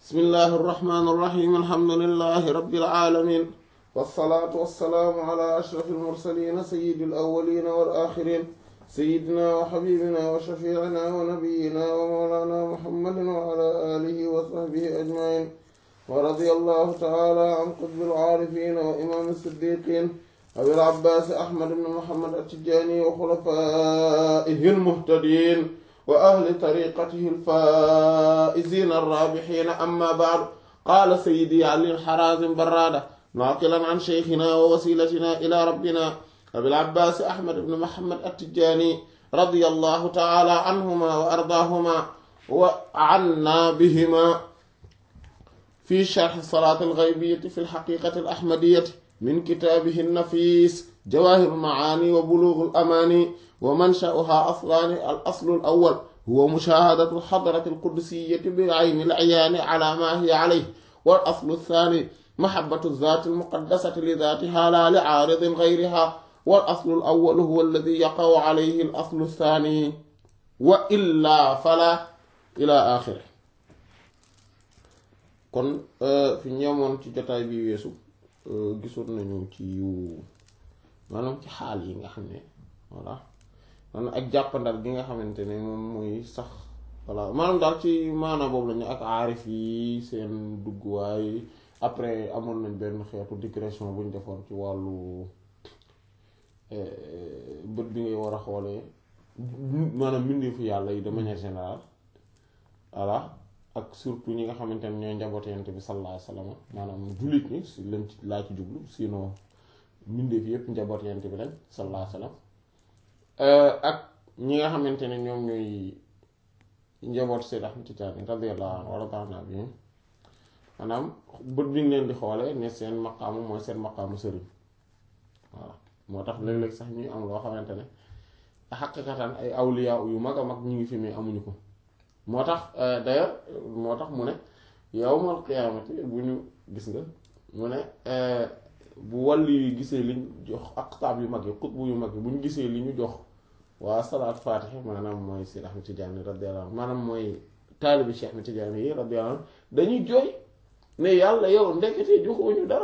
bismillahi irrahmani irrahim alhamdulilahi rabbil alamin wassalaatu wassalaamu ala ashrafi almursalina sayidi alawalina wal axirin sayidina wa xabibina wa shafiicina wa nabiyina wa mawlana muhammadin wa ala alihi wa sahbihi ajmain wa radiya allahu taala an qutbi alcaarifina wa imaam siddiqin abil abbaas ahmad ibn muhammad attijaani wa xulafaihi almuhtadin wa ahli tariqatihi alfaa'izina arraabihiina amma ba'du qaala sayyidi ali al-haraazim barraada naaqilan an sheykhina wa wasiilatina ilaa rabbina abil abbaas ahmad ibn muhammad attijaani radiyallahu ta'ala anhumaa wa ardaahumaa wa annaa bihimaa fi sharhi salaati al-ghaybiyyati fi al-haqiiqati al-ahmadiyyati min kitaabihi an-nafiis jawaahir al-macaani wa buluugh al-amaani wa mansha'uhaa aslaani al-aslu al-awwal huwa mushaahadatu al-hadrati al-qudsiyati bi-ayni al-'iyaani 'alaa maa hiya 'alayhi wal-aslu ath-thaani mahabbatu az-zaati al-muqaddasati li-dhaatihaa laa li-'aaridin ghayrihaa wal-aslu al-awwal huwa alladhii yaqa'u 'alayhi al-aslu ath-thaani wa illaa falaa ilaa aaxirihi kon fi ñemoon ci jotaay bi weesu gisoon nañu ci yu maanaam ci xaal yi nga xam ne voilà maanaam ak jàppandal gi nga xamante ne moom mooy sax voilà maanaam daal ci maanaam boobu lañu ak aarif yi seen dugguwaay après amoon nañ benn xeetu digression bu ñu defoon ci wàllu bët bi ngay war a xoolee maanaam mbindeefu yàlla yi de manière générale voilà ak surtout ñi nga xamante ne ñooy njabootu Yonent bi sallallahu alayhi wa sallam maanaam jullit ñi si lañ ci laa ci jublu sinon mbindeef yépp njaboot Yonent bi lañ sallallahu alayhi wa sallam ak ñi nga xamante ne ñoom ñooy njaboot Seyd Ahmad Tijaani radiyallahu anhu wa radiyallahu anhu maanaam bët bi ñu leen di xoolee ne seen maqaamu mooy seen maqaamu sëriñ voilà moo tax léeg-léeg sax ñuy am loo xamante ne xaqiqatan ay awliya yu mag a mag ñu ngi fi mais amuñu ko moo tax d'ailleurs moo tax mu ne yawmal qiyaamati bu ñu gis nga mu ne bu wàllu yu gisee liñ jox aqtaab yu mag yi xutbu yu mag yi bu ñu gisee li ñu jox waa salaat faatiha maanaam mooy Seyd Ahmad Tijaani radiyallahu anhu maanaam mooy taalibi Cheikh Ahmad Tijaani yi radiyallahu anhu dañuy jooy ne yàlla yow ndekete joxuñu dara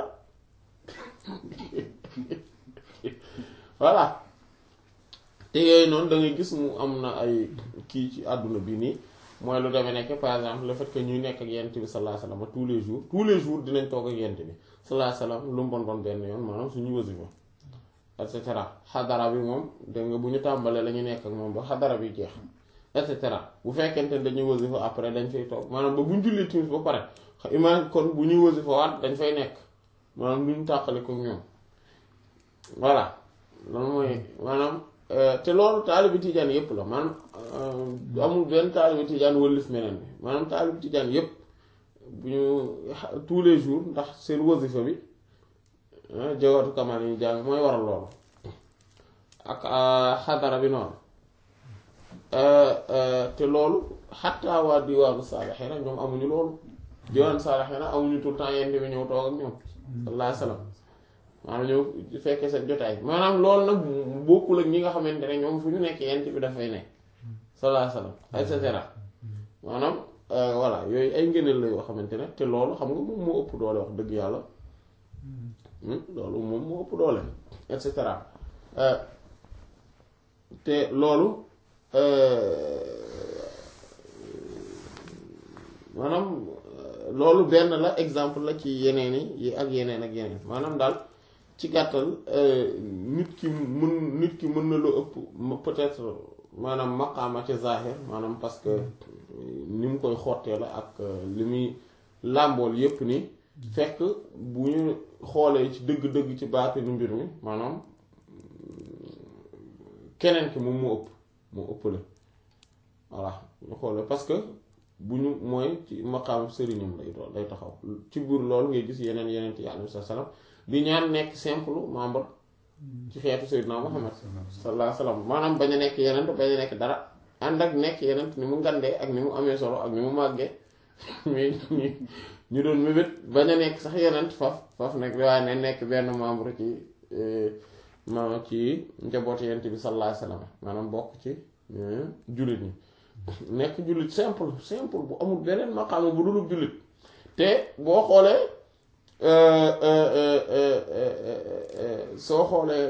voilà te yooyu noonu da ngay gis mu am na ay kii ci àdduna bi nii mooy lu demee nekk par exemple le fait que ñuy nekk ak yent bi sallallahu alayhi wasallam tous les jours tous les jours dinañ toog ak yent bi sallallahu alayhi wasallam lu mu bon bon benn yoon maanaam suñu wasifa et cetera xadara bi moom dégg nga bu ñu tàmbalee la ñu nekk ak moom ba xadara bi jeex et cetera bu fekkente ne dañuy wasifa après dañ fay toog maanaam ba bu ñu jullee timis ba pare imaam kon bu ñuy wasifa waat dañ fay nekk maanaam lu ñu tàqale ko ñoom voilà loolu mooy maanaam te loolu taalibi tijaan yépp la maanaam amul benn taalibi tijaan wëllif meneen bi maanaam taalibi tijaan yépp bu ñu tous les jours ndax seen wasifa bi jawatu kamal yi jàng mooy waral loolu ak xadara bi noonu te loolu xattaa waa diwaanu saalixiina ñoom amuñu loolu diwaanu saalixiina amuñu tout le temps yent bi ñëw toog ak ñoom sallallahu alayhi wasallam maanaam ñëw fekkee seen jotaay maanaam loolu nag bokkul ak ñi nga xamante ne ñoom fu ñu nekk yent bi dafay nekk sallallahu alayhi wasallam et cetera maanaam voilà yooyu ay ngëneel la yoo xamante ne te loolu xam nga moom moo ëpp doole wax dëgg yàlla loolu moom moo ëpp doole et cetera te loolu maanaam loolu benn la exemple la ci yeneen yi ak yeneen ak yeneen maanaam daal ci gàttal nit ki mën nit ki mën na lu ëpp peut-être maanaam maqaama ci zahir maanaam parce que ni mu koy xottee la ak li muy làmbool yépp ni fekk bu ñu xoolee ci dëgg-dëgg ci baatinu mbir mi maanaam keneen ki moom moo ëpp moo ëpp la voilà ñu xoolee parce que bu ñu mooy ci maqaam sëriñam lay doon lay taxaw ci biir loolu ngay gis yeneen yeneen yi alayhi salaam di ñaan nekk simple membre ci xeetu Seydina Muhammad sallallahu alayhi wasallam maanaam bañ a nekk yeneen bañ a nekk dara ànd ak nekk yeneen ni mu ngandee ak ni mu amee solo ak ni mu màggee mais ñu doon mébét bañ a nekk sax yeneen faf faf nag waaye ne nekk benn membre ci maanaam ci njaboot yent bi sallallahu alayhi wasallam maanaam bokk ci jullit ñi nekk jullit simple simple bu amul beneen maqaama bu dul jullit te boo xoolee soo xoolee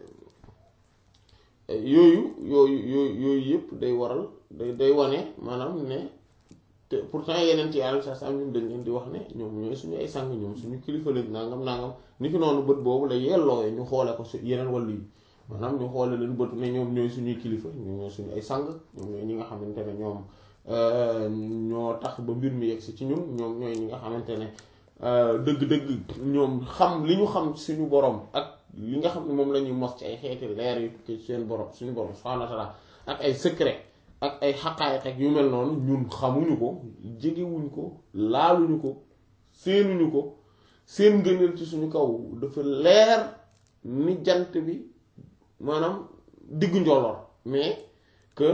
yooyu yooyu yooyu yooyu yëpp day waral day day wane maanaam ne te pourtant yeneen ci yàlla sax ñun dañ leen di wax ne ñoom ñooy suñu ay sang ñoom suñu kilifa lañ nangam nangam ni ki noonu bët boobu la yellooyee ñu xoole ko su yeneen wàllu yi maanaam ñu xoole leen bëtu ne ñoom ñooy suñuy kilifa ñoom ñooy suñu ay sang ñoom ñooy ñi nga xamante ne ñoom ñoo tax ba mbir mi yegsi ci ñun ñoom ñooy ñi nga xamante ne dëgg-dëgg ñoom xam li ñu xam suñu borom ak li nga xam ne moom la ñuy mos ci ay xeeti leer yu ci seen borom suñu borom subhaanahu wa ta'aala ak ay secret ak ay xaqaayiq ak yu mel noonu ñun xamuñu ko jegewuñ ko laaluñu ko seenuñu ko seen ngëneel ci suñu kaw dafa leer ni jant bi maanaam diggu njolloor mais que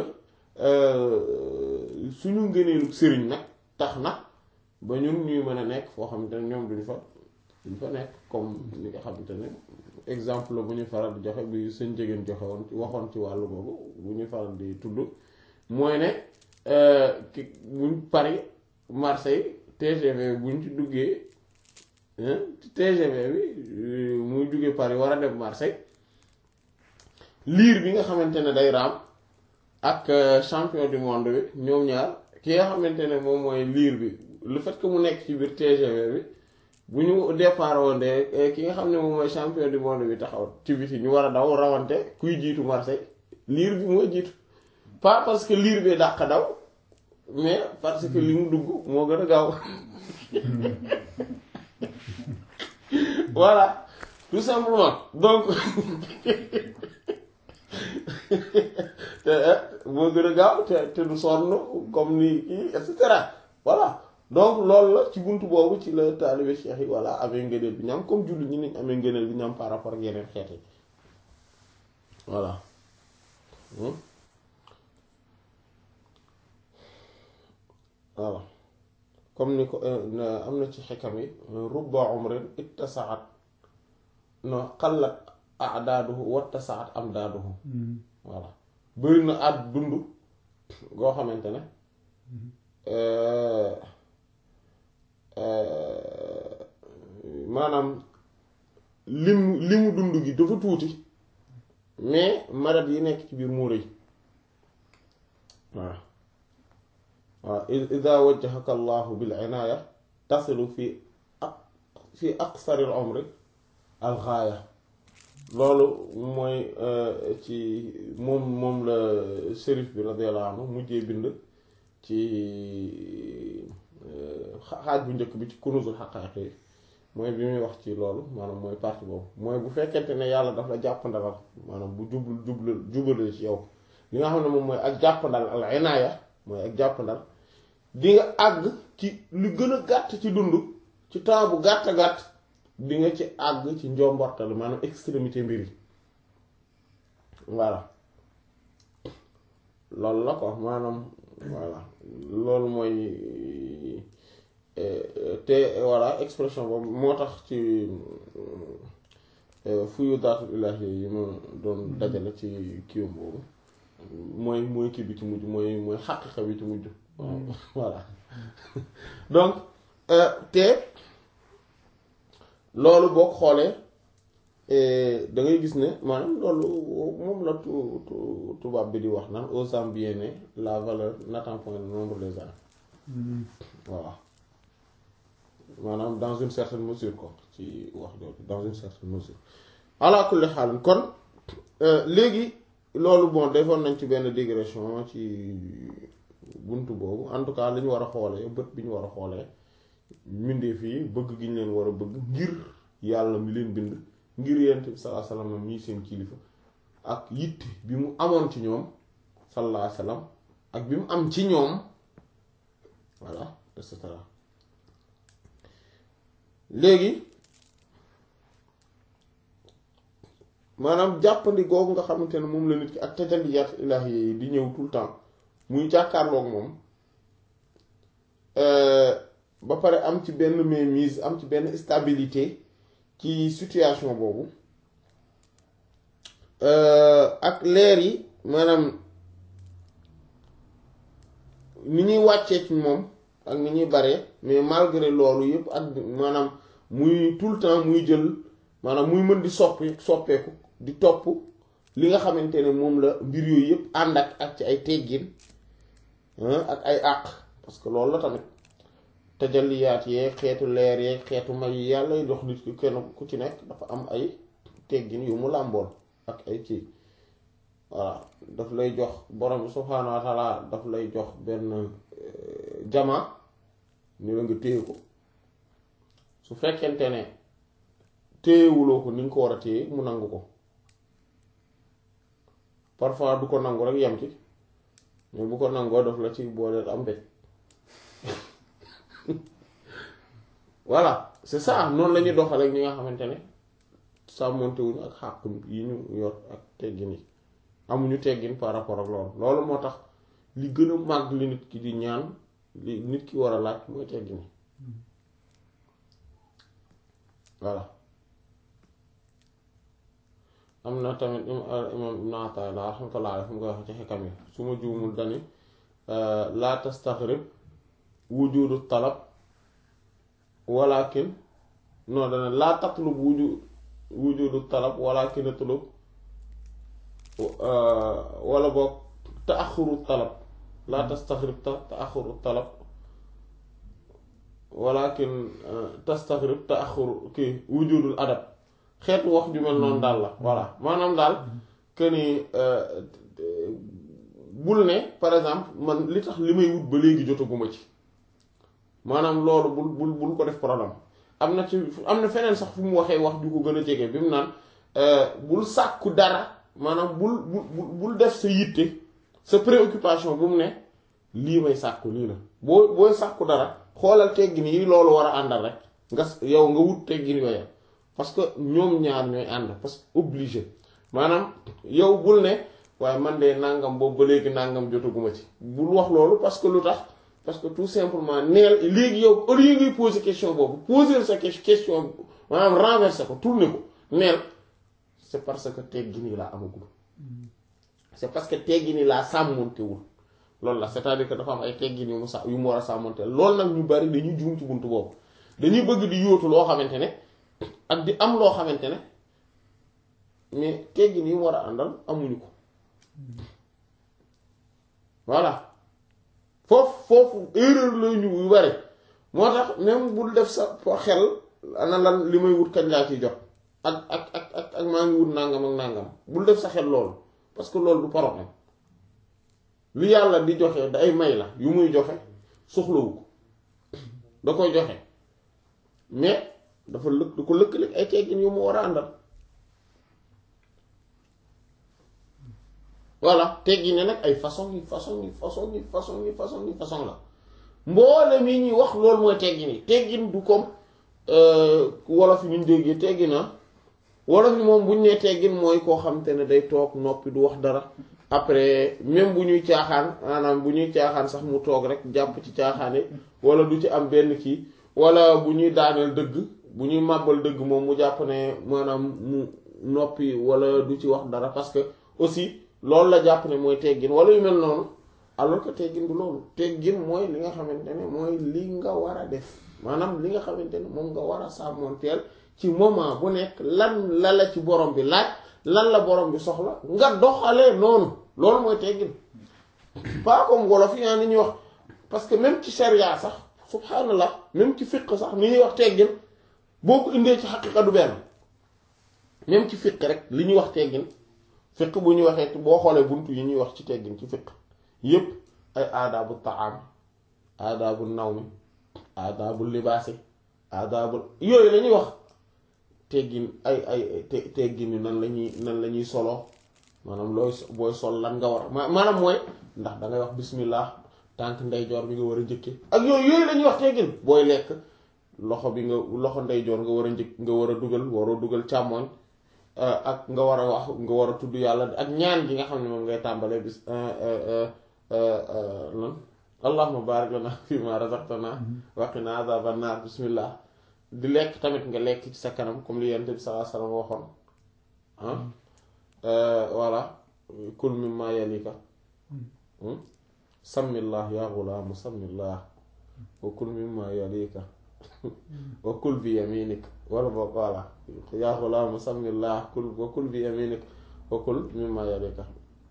suñu ngëneelu sëriñ nag tax na ba ñun ñuy mën a nekk foo xamante ne ñoom duñ fa duñ fa nekk comme li nga xamante ne exemple bu ñu faral di joxe bi sëñ jegéen joxe woon waxoon ci wàllu boobu bu ñu faral di tudd mooy ne ki buñ Paris Marseille TGV buñ ci duggee TGV bi muy jóge Paris war a dem Marseille liir bi nga xamante ne day raam ak champion du monde bi ñoom ñaar ki nga xamante ne moom mooy liir bi le fait que mu nekk ci biir TGV bi bu ñu départ woon de ki nga xam ne moom mooy champion du monde bi taxaw ci biti ñu war a daw rawante kuy jiitu Marseille liir bi mooy jiitu pas parce que liir bi dàq daw mais parce que li mu dugg moo gën a gaaw voilà tout simplement donc te moo gën a gaaw te te du sonn comme ni kii et cetera voilà donc loolu la ci buntu boobu ci la taalibe cheikh yi voilà amee ngëneel bi ñam comme jullit ñi niñ amee ngëneel bi ñam par rapport ak yeneen xeet yi voilà voilà comme ni ko am na ci xikam yi rubba umrin ittasaat no xallat adaaduhu wattasaat amdaaduhu voilà bëri na at dund goo xamante ne maanaam lim limu dund gi dafa tuuti mais marat yi nekk ci biir moo rëy waaw waaw ida wajjahaka allahu bil inaaya tasilu fi ak fi aqsari al umri al gaaya loolu mooy ci moom moom la shérif bi radiyallahu anhu mujjee bind ci xaaj bu njëkk bi ci kunuzul xaqaayiq yi mooy bi muy wax ci loolu maanaam mooy partie boobu mooy bu fekkente ne yàlla daf la jàppandalal maanaam bu jublu jublu jubalee ci yow li nga xam ne moom mooy ak jàppandal al inaaya mooy ak jàppandal di nga àgg ci lu gën a gàtt ci dund ci temps bu gàtt gàtt di nga ci àgg ci njombortal maanaam extrémité mbir yi voilà loolu la ko maanaam voilà loolu mooy te voilà expression boobu moo tax ci fuyu daatul ilaahi yi ma doon dajale ci kiwam boobu mooy mooy kii bi ci mujj mooy mooy xaqiqa bi ci mujj voilà donc te loolu boo ko xoolee da ngay gis ne maanaam loolu moom la tu tubaab bi di wax naan aux Zambiens la valeur n'attend point le nombre des ans voilà maanaam dans une certaine mesure quoi ci wax jooju dans une certaine mesure ala kulli xaal kon léegi loolu bon defoon nañ ci benn digression ci buntu boobu en tout cas li ñu war a xoolee bët bi ñu war a xoolee mbindeef yi bëgg gi ñu leen war a bëgg ngir yàlla mi leen bind ngir yent bi sallallahu alayhi wasallam mii seen kilifa ak yitte bi mu amoon ci ñoom sallallahu alayhi wasallam ak bi mu am ci ñoom voilà et cetera léegi maanaam jàppandi googu nga xamante ne moom la nit ki ak tajalliyaat ilaahi yi di ñëw tout le temps muy jàkkaarloog moom ba pare am ci benn mainmise am ci benn stabilité ci situation boobu ak leer yi maanaam ni ñuy wàccee ci moom ak ni ñuy bare mais malgré loolu yëpp ak maanaam muy tout le temps muy jël maanaam muy mën di soppi soppeeku di topp li nga xamante ne moom la mbir yooyu yëpp ànd ak ak ci ay teggin ak ay àq parce que loolu la tamit tajalliyaat yee xeetu leer yee xeetu may yi yàlla y dox nit ki kenn ku ci nekk dafa am ay teggin yu mu làmbool ak ay kii voilà daf lay jox borom bi subhaanahu wa taala daf lay jox benn jama ni la nga téye ko su fekkente ne téyewuloo ko ni nga ko war a téye mu nangu ko parfois du ko nangu rek yem ci mais bu ko nangoo daf la ci booleel am mbéj voilà c'est ça noonu la ñuy doxal ak ñi nga xamante ne sàmmonte wuñu ak xàq yi ñu yor ak teggin yi amuñu teggin par rapport ak loolu loolu moo tax li gën a màgg li nit ki di ñaan li nit ki war a laaj mooy teggin yi voilà am na tamit imam ibn Ata'illah rahmatullah alayhi mu koy wax ci xekam yi su ma juumul dani laa tastaxrib wujudu talab walakin non dana laa tatlub wuju wujudu talab walakin atlub wala boog taaxuru talab laa tastaxrib taaxuru talab walakin tastaxrib taaxuru kii wujudul adab xeetu wax ju mel noonu daal la voilà maanaam daal que ni bul ne par exemple man li tax li may wut ba léegi jotaguma ci maanaam loolu bul bul bul ko def problème am na ci am na feneen sax fu mu waxee wax ju ko gën a jege bi mu naan bul sàkku dara maanaam bul bul bul def sa yitte sa préoccupation bu mu ne lii may sàkku lii la boo booy sàkku dara xoolal teggin yi loolu war a àndal rek nga yow nga wut teggin yooya parce que ñoom ñaar ñooy ànd parce que obligé maanaam yow bul ne waaye man de nangam boobu ba léegi nangam jotaguma ci bul wax loolu parce que lu tax parce que tout simplement neel léegi yow au lieu ngay poser question boobu poser sa question maanaam renverser ko tourner ko neel c'est parce que teggin yi laa amagul c'est parce que teggin yi laa sàmmontewul loolu la c'est-à-dire que dafa am ay teggin yu mu sa yu mu war a sàmmonte loolu nag ñu bari dañuy juum ci buntu boobu dañuy bëgg di yóotu loo xamante ne ak di am loo xamante ne mais teggin yi mu war a àndal amuñu ko voilà foofu foofu erreur la ñu yu bari moo tax même bul def sa xel ana lan li may wut kañ laa ciy jot ak ak ak ak ak maa ngi wut nangam ak nangam bul def sa xel loolu parce que loolu du problème lu yàlla di joxe day may la yu muy joxe soxlawu ko da koy joxe mais dafa lëkk da ko lëkkale ay teggin yu mu war a àndal voilà teggin ne nag ay façon yi façon yi façon yi façon yi façon yi façon la mboole mi ñuy wax loolu mooy teggin yi teggin du comme wolof yi ñu déggee teggin na wolof yi moom bu ñu nee teggin mooy koo xam te ne day toog noppi du wax dara après même bu ñuy caaxaan maanaam bu ñuy caaxaan sax mu toog rek jàpp ci caaxaane wala du ci am benn kii wala bu ñuy daaneel dëgg bu ñuy màbbal dëgg moom mu jàpp ne maanaam mu noppi wala du ci wax dara parce que aussi loolu la jàpp ne mooy teggin wala yu mel noonu alors que teggin du loolu teggin mooy li nga xamante ne mooy li nga war a def maanaam li nga xamante ne moom nga war a sàmmonteel ci moment bu nekk lan la la ci borom bi laaj lan la borom bi soxla nga doxalee noonu loolu mooy teggin pas comme wolof yi ni ñuy wax parce que même ci sharia sax subhanallah même ci fiqh sax ni ñuy wax teggin boo ko indee ci xaqiqa du benn même ci fiqh rek li ñuy wax teggin fiqh bu ñu waxee boo xoolee buntu yi ñuy wax ci teggin ci fiqh yépp ay aadaabu taam aadaabu nawmi aadaabu libaasi aadaabu yooyu la ñuy wax teggin ay ay teggin yu nan la ñuy nan la ñuy solo maanaam looy booy sol lan nga war a maanaam mooy ndax dangay wax bismillah tànk ndeyjoor bi nga war a njëkke ak yooyu yooyu la ñuy wax teggin booy lekk loxo bi nga loxo ndeyjoor nga war a njëkk nga war a dugal waroo dugal càmmoñ ak nga war a wax nga war a tudd yàlla ak ñaan gi nga xam ne moom ngay tàmbalee bis lan allahumma barik lana fi ma razaqtana wa qina azaban nar bismillah di lekk tamit nga lekk ci sa kanam comme li yonent bi sallallahu alayhi wasallam waxoon ah voilà kul mimma yalika sammillah ya ghulaam sammillah wa kul mimma yalika wa kul bi yaminik wala boog voilà yaa xulaam samillah kul wa kul bi yaminik wa kul mimma yalika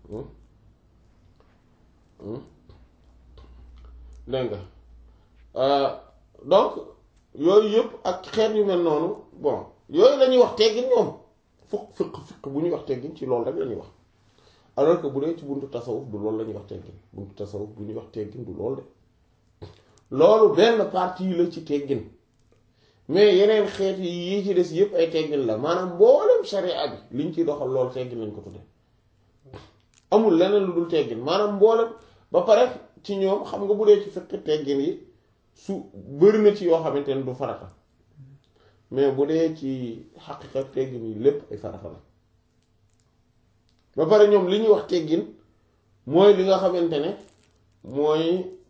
dégg nga donc yooyu yëpp ak xeet yu mel noonu bon yooyu la ñuy wax teggin ñoom fukk fiq fiq bu ñuy wax teggin ci loolu rek la ñuy wax alors que bu dee ci buntu tasawuf du loolu la ñuy wax teggin buntu tasawuf bu ñuy wax teggin du loolu de loolu benn partie la ci teggin mais yeneen xeet yi yi ci des yëpp ay teggin la maanaam mboolem sharia bi liñ ciy doxal loolu teggin lañ ko tudde amul leneen lu dul teggin maanaam mboolem ba pare ci ñoom xam nga bu dee ci fekk teggin yi su bëri na ci yoo xamante ne du farata mais bu dee ci xaqiqa teggin yi lépp ay farata la ba pare ñoom li ñuy wax teggin mooy li nga xamante ne mooy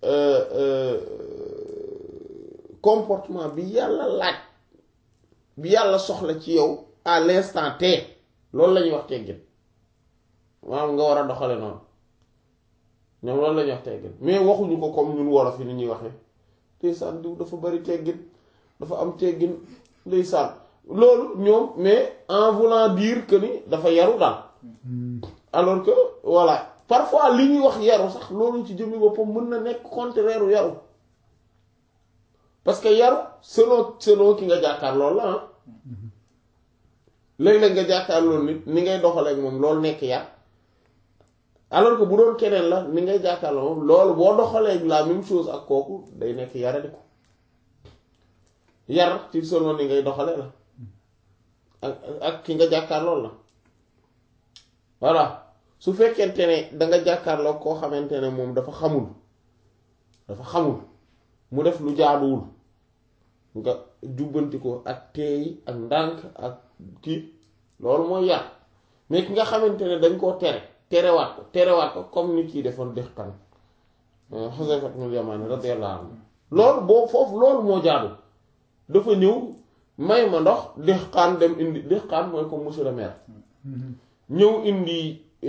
comportement bi yàlla laaj bi yàlla soxla ci yow à l'instant T loolu la ñuy wax teggin maanaam nga war a doxale noonu ñoom loolu la ñuy wax teggin mais waxuñu ko comme ñun wolof yi ni ñuy waxee ndeysaan diw dafa bari teggin dafa am teggin ndeysaan loolu ñoom mais en voulant dire que ni dafa yaru daal alors que voilà parfois li ñuy wax yaru sax loolu ci jëmmi boppam mën na nekk contraire u yaru parce que yaru selon selon ki nga jàkkaar loolu la ah léeg-léeg nga jàkkaar loolu nit ni ngay doxaleek moom loolu nekk yar alors que bu doon keneen la ni ngay jàkkaar la moom loolu boo doxalee la même chose ak kooku day nekk yaradi ko yar ci selon ni ngay doxale la ak ak ki nga jàkkaar loolu la voilà su fekkente ne danga jàkkaarloo koo xamante ne moom dafa xamul dafa xamul mu def lu jaaduwul nga jubbanti ko ak teey ak ndànk ak kii loolu mooy yar mais ki nga xamante ne dañ koo tere terewaat ko terewaat ko comme nit yi defoon dexkan Xuzayfa ibn Yamaan radiyallahu anhu loolu boo foofu loolu moo jaadu dafa ñëw may ma ndox dexkaan dem indi dexkaan mooy comme monsieur le maire ñëw indi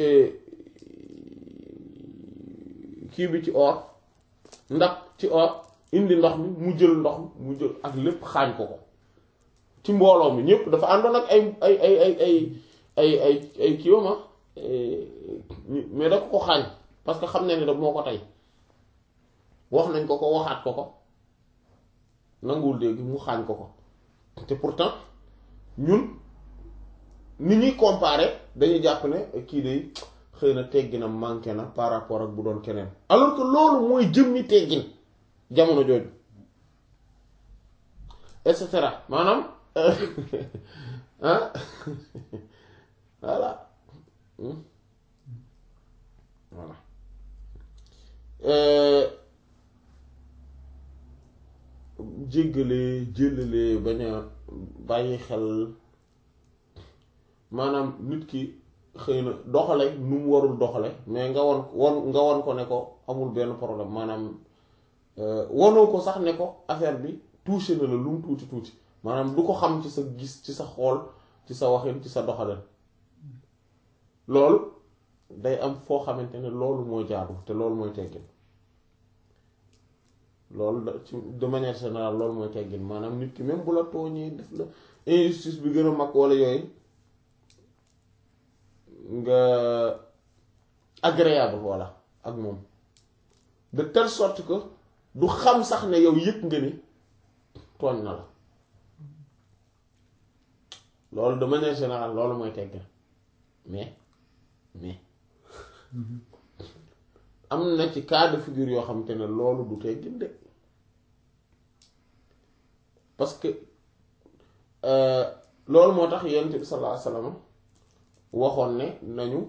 kii bi ci or ndax ci or indi ndox mi mu jël ndox mi mu jël ak lépp xaañ ko ko ci mbooloo mi ñëpp dafa àndoon ak ay ay ay ay ay ay ay ay kii ma mais da ko ko xaañ parce que xam na ne da moo ko tey wax nañ ko ko waxaat ko ko nanguwul dégg mu xaañ ko ko te pourtant ñun ni ñuy comparer dañuy jàpp ne kii de xëy na teggina manqué na par rapport ak bu doon keneen alors que loolu mooy jëmmi teggin jamono jooju et cetera maanaam ah voilà voilà jéggale jëlale bañ a bàyyi xel maanaam nit ki xëy na doxale nu mu warul doxale mais nga won won nga won ko ne ko amul benn problème maanaam wonoo ko sax ne ko affaire bi touché na la lu mu tuuti tuuti maanaam du ko xam ci sa gis ci sa xool ci sa waxin ci sa doxalin loolu day am foo xamante ne loolu mooy jaadu te loolu mooy teggin loolu da ci de manière générale loolu mooy teggin maanaam nit ki même bu la tooñee def la injustice bi gën a mag wala yooyu nga agréable voilà ak moom de telle sorte que du xam sax ne yow yëg nga ni tooñ na la loolu de manière générale loolu mooy teggin mais mais am na ci cas de figure yoo xamante ne loolu du teggin de parce que loolu moo tax yonent bi sallallahu alayhi wasallam waxoon ne nañu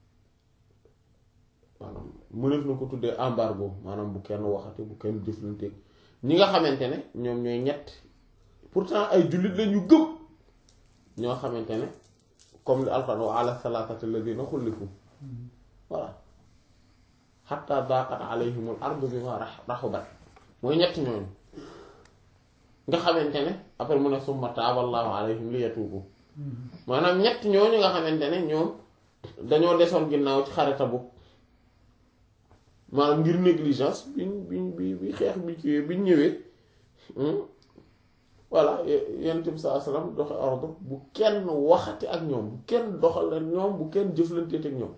maanaam mënef na ko tuddee embargo maanaam bu kenn waxati bu kenn jëflante ñi nga xamante ne ñoom ñooy ñett pourtant ay jullit lañu gëm ñoo xamante ne comme li alxuraan wa ala salaatati alladina xullifu voilà xatta daqat alayhimul ardu bima raxubat mooy ñett ñooñu nga xamante ne après mu ne summa taaballahu alayhim li yatuubu maanaam ñett ñooñu nga xamante ne ñoom dañoo desoon ginnaaw ci xare Tabuk maanaam ngir négligence biñ biñ bi bi xeex bi ci biñ ñëwee voilà yonent bi saa salaam doxe ordre bu kenn waxati ak ñoom bu kenn doxal ak ñoom bu kenn jëflanteet ak ñoom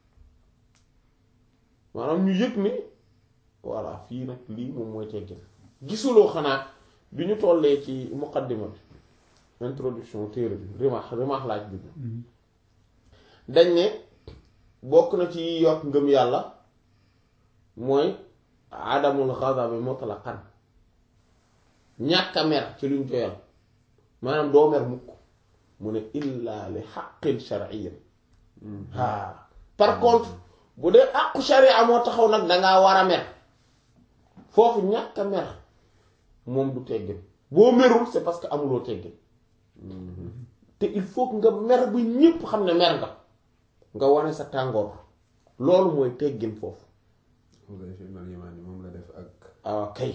maanaam ñu yëg ni voilà fii nag lii moom mooy teggin gisuloo xanaa bi ñu tollee ci muqaddima bi introduction téere bi rimaax rimaax laaj bi dañ ne bokk na ci yokk ngëm yàlla mooy adamul ghadabi mutlaqan ñàkk a mer ci luñ joyal maanaam doo mer mukk mu ne illa li haqqin shar'iyyin haa par contre bu dee àqu sharia moo taxaw nag dangaa war a mer foofu ñàkk a mer moom du teggin boo merul c'est parce que amuloo teggin te il faut que nga mer ba ñépp xam ne mer nga nga wane sa tàngoor loolu mooy teggin foofu moom la def ak ah kay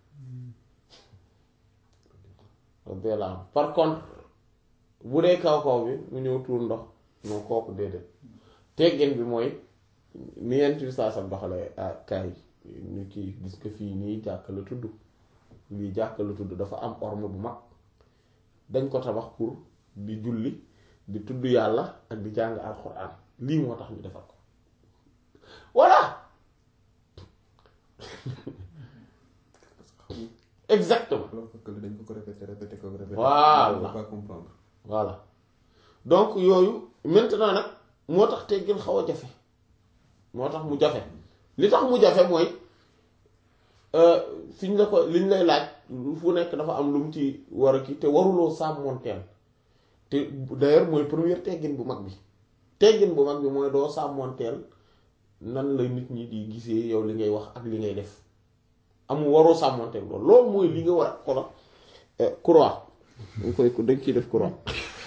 par contre bu dee kaw kaw bi mu ñëw tuur ndox non kooku déedéet teggin bi mooy ni yent bi saa sam doxale ah kaay ñu kii gis ko fii nii jàkk la tudd lii jàkk la tudd dafa am orme bu mag dañ ko tabax pour di julli di tudd yàlla ak di jàng alxuraan lii moo tax ñu defar ko voilà exactement dañ ko ko répété répété ko répété Voilà. pas comprendre voilà donc yooyu maintenant nag moo tax teggin xaw a jafe moo tax mu jafe li tax mu jafe mooy fi ñu la ko li ñu lay laaj fu nekk dafa am lu mu ci war a kii te waruloo sàmmoonteel te d'ailleurs mooy première teggin bu mag bi teggin bu mag bi mooy doo sàmmoonteel nan la nit ñi di gisee yow li ngay wax ak li ngay def amul waroo sàmmoonteel loolu loolu mooy li nga war a xola croix dañ koy dañ ciy def croix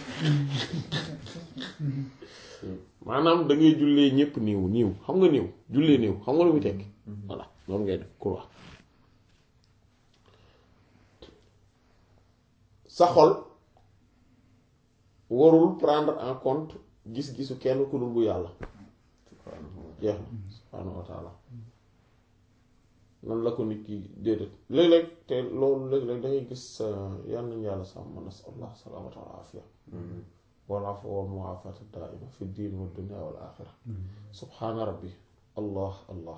maanaam da ngay jullee ñépp niiw niiw xam nga niiw jullee niiw xam nga lu muy tekki voilà loolu ngay def croix sa xol warul prendre en compte gis-gisu kenn ku dul bu yàlla jeex na subhaanahu wa taala nan la ko nit ki déedéet léeg-léeg te loolu léeg-léeg dangay gis yal nañu yàlla sàmm nasallah salaamata wal aafiya wal afwa wal muaafata daaima fi diin wa dunya wal aaxira subhaana rabbi allah allah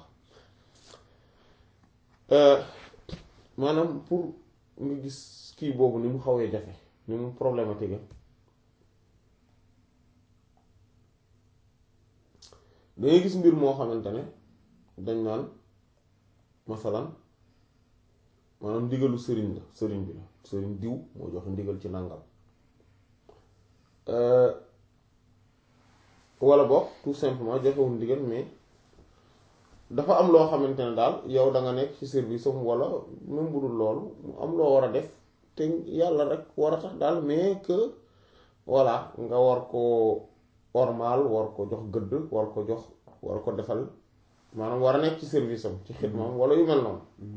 maanaam pour nga gis kii boobu ni mu xawee jafe ni mu problématique dangay gis mbir moo xamante ne dañ naan masalan maanaam ndigalu sëriñ la sëriñ bi la sëriñ diw moo joxe ndigal ci nangam wala boog tout simplement joxewul ndigal mais dafa am loo xamante ne daal yow da nga nekk ci service am wala même bu dul loolu mu am loo war a def te yàlla rek war a tax daal mais que voilà nga war ko ormal war ko jox gëdd war ko jox war ko defal maanaam war a nekk ci service am ci xidmam wala yu mel noonu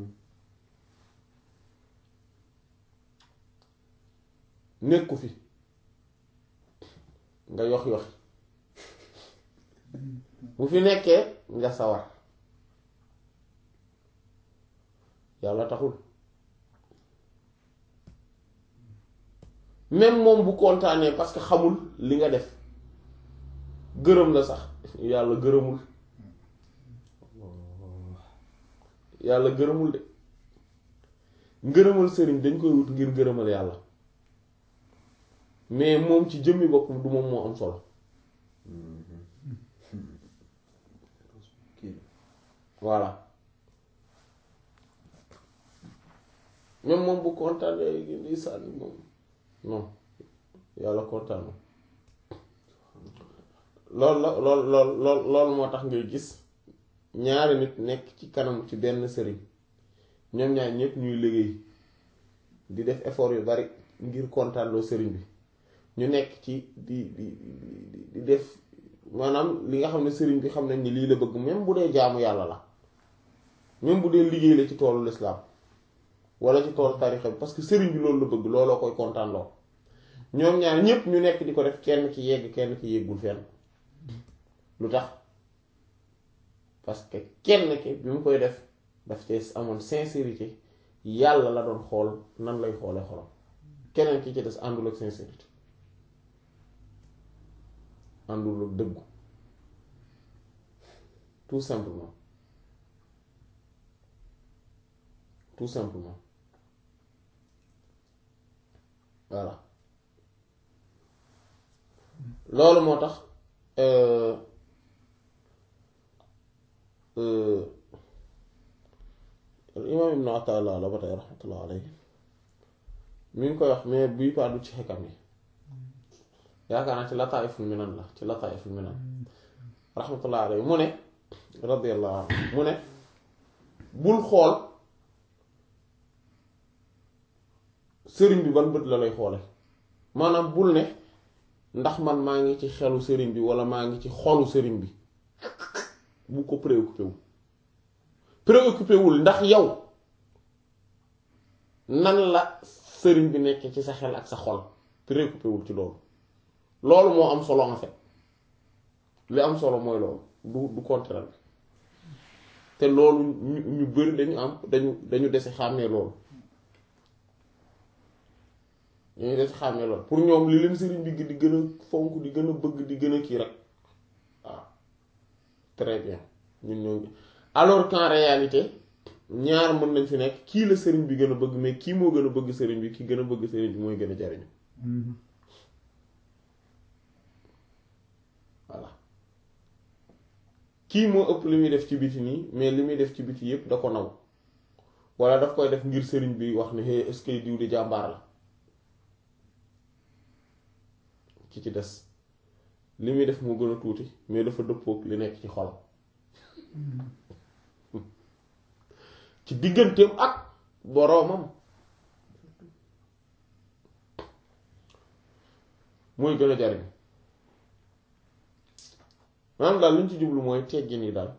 nekku fi nga yox yoxi bu fi nekkee nga sawar yàlla taxul même moom bu kontaanee parce que xamul li nga def gërëm la sax yàlla gërëmul yàlla gërëmul de ngërëmal sëriñ dañ koy wut ngir gërëmal yàlla mais moom ci jëmmi boppam du moom moo am solo voilà même moom bu kontaanee gi di sànni moom non yàlla kontaanu loolu la lool lool lool loolu moo tax ngay gis ñaari nit nekk ci kanam ci benn sëriñ ñoom ñaar ñëpp ñuy liggéey di def effort yu bari ngir kontaanloo sëriñ bi ñu nekk ci di di di di def maanaam li nga xam ne sëriñ bi xam nañ ni lii la bëgg même bu dee jaamu yàlla la même bu dee liggéey la ci toolu lislaam wala ci toolu tarixa bi parce que sëriñ bi loolu la bëgg looloo koy kontaanloo ñoom ñaar ñëpp ñu nekk di ko def kenn ki yegg kenn ki yeggul fenn lu tax parce que kenn ki bi mu koy def daf cee amoon sincérité yàlla la doon xool nan lay xoole xolam keneen ki ci des àndul ak sincérité àndul ak dëggu tout simplement tout simplement voilà loolu moo tax imaam ibnu Ataala la ba tey raxmatullah alayhi mi ngi koy wax mais bii paa du ci xekam yi yaakaar naa ci Lataa'iful Minan la ci Lataa'iful Minan raxmatullah alayhi mu ne radiyallahu anhu mu ne bul xool sëriñ bi ban bët la lay xoole maanaam bul ne ndax man maa ngi ci xelu sëriñ bi walla maa ngi ci xolu sëriñ bi bu ko préoccupé wu préoccupé wul ndax yow nan la sëriñ bi nekk ci sa xel ak sa xol préoccupé wul ci loolu loolu moo am solo en fait li am solo mooy loolu du du contraire te loolu ñu ñu bari dañu am dañu dañu dese xàmmee loolu dañu dese xàmmee loolu pour ñoom li leen sëriñ bi di gën a fonk di gën a bëgg di gën a kii rek waaw très bien ñun ñoo alors qu'en réalité ñaar mën nañ fi nekk kii la sëriñ bi gën a bëgg mais kii moo gën a bëgg sëriñ bi ki gën a bëgg sëriñ bi mooy gën a jariñu voilà kii moo ëpp li muy def ci biti nii mais li muy def ci biti yépp da ko naw walla daf koy def ngir sëriñ bi wax ne hey est-ce que diw di jàmbaar la ki ci des li muy def moo gën a tuuti mais dafa dëppook li nekk ci xolam ci digganteem ak boroomam mooy gën a jariñ maanaam daal li ñu ci jublu mooy teggin yi daal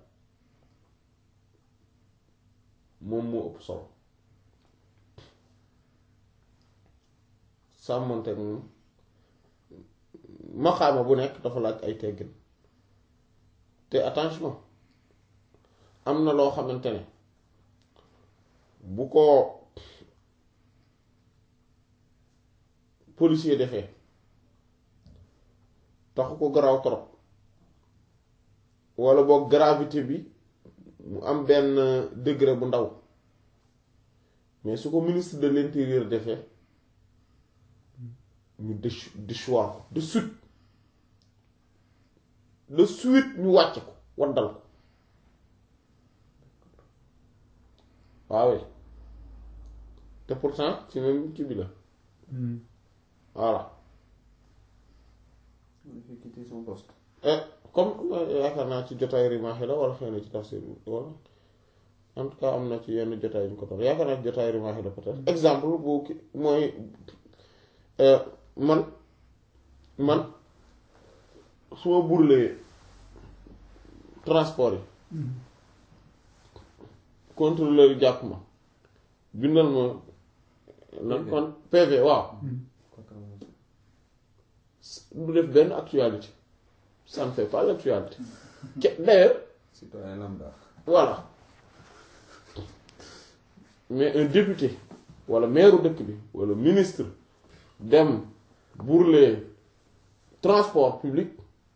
moom moo ëpp solo sàmmante moom maxaama bu nekk dafa laaj ay teggin te attention am na loo xamante ne bu ko policier defee taxu ko garaaw trop walla boog gravité bi mu am benn degré bu ndaw mais su ko ministre de l'intérieur defee ñu déch déchoir ko de suite de suite ñu wàcc ko waddal ko waaw te pourtant ci même kii bi la voilà comme yaakaar naa ci jotaay rimaax la wala xëy na ci tafsir wala en tout cas am na ci yenn jotaay yu ñu ko toll yaakaar naa ci jotaay rimaax la peut-être exemple bu ki mooy man man su ma burlee transport yi contrôleur yi jàpp ma bindal ma nan kon PV waaw du def benn actualité ça ne fait pas l'actualité d'ailleurs citoyen lambda voilà mais un député wala maire dëkk bi wala ministre dem burler transport public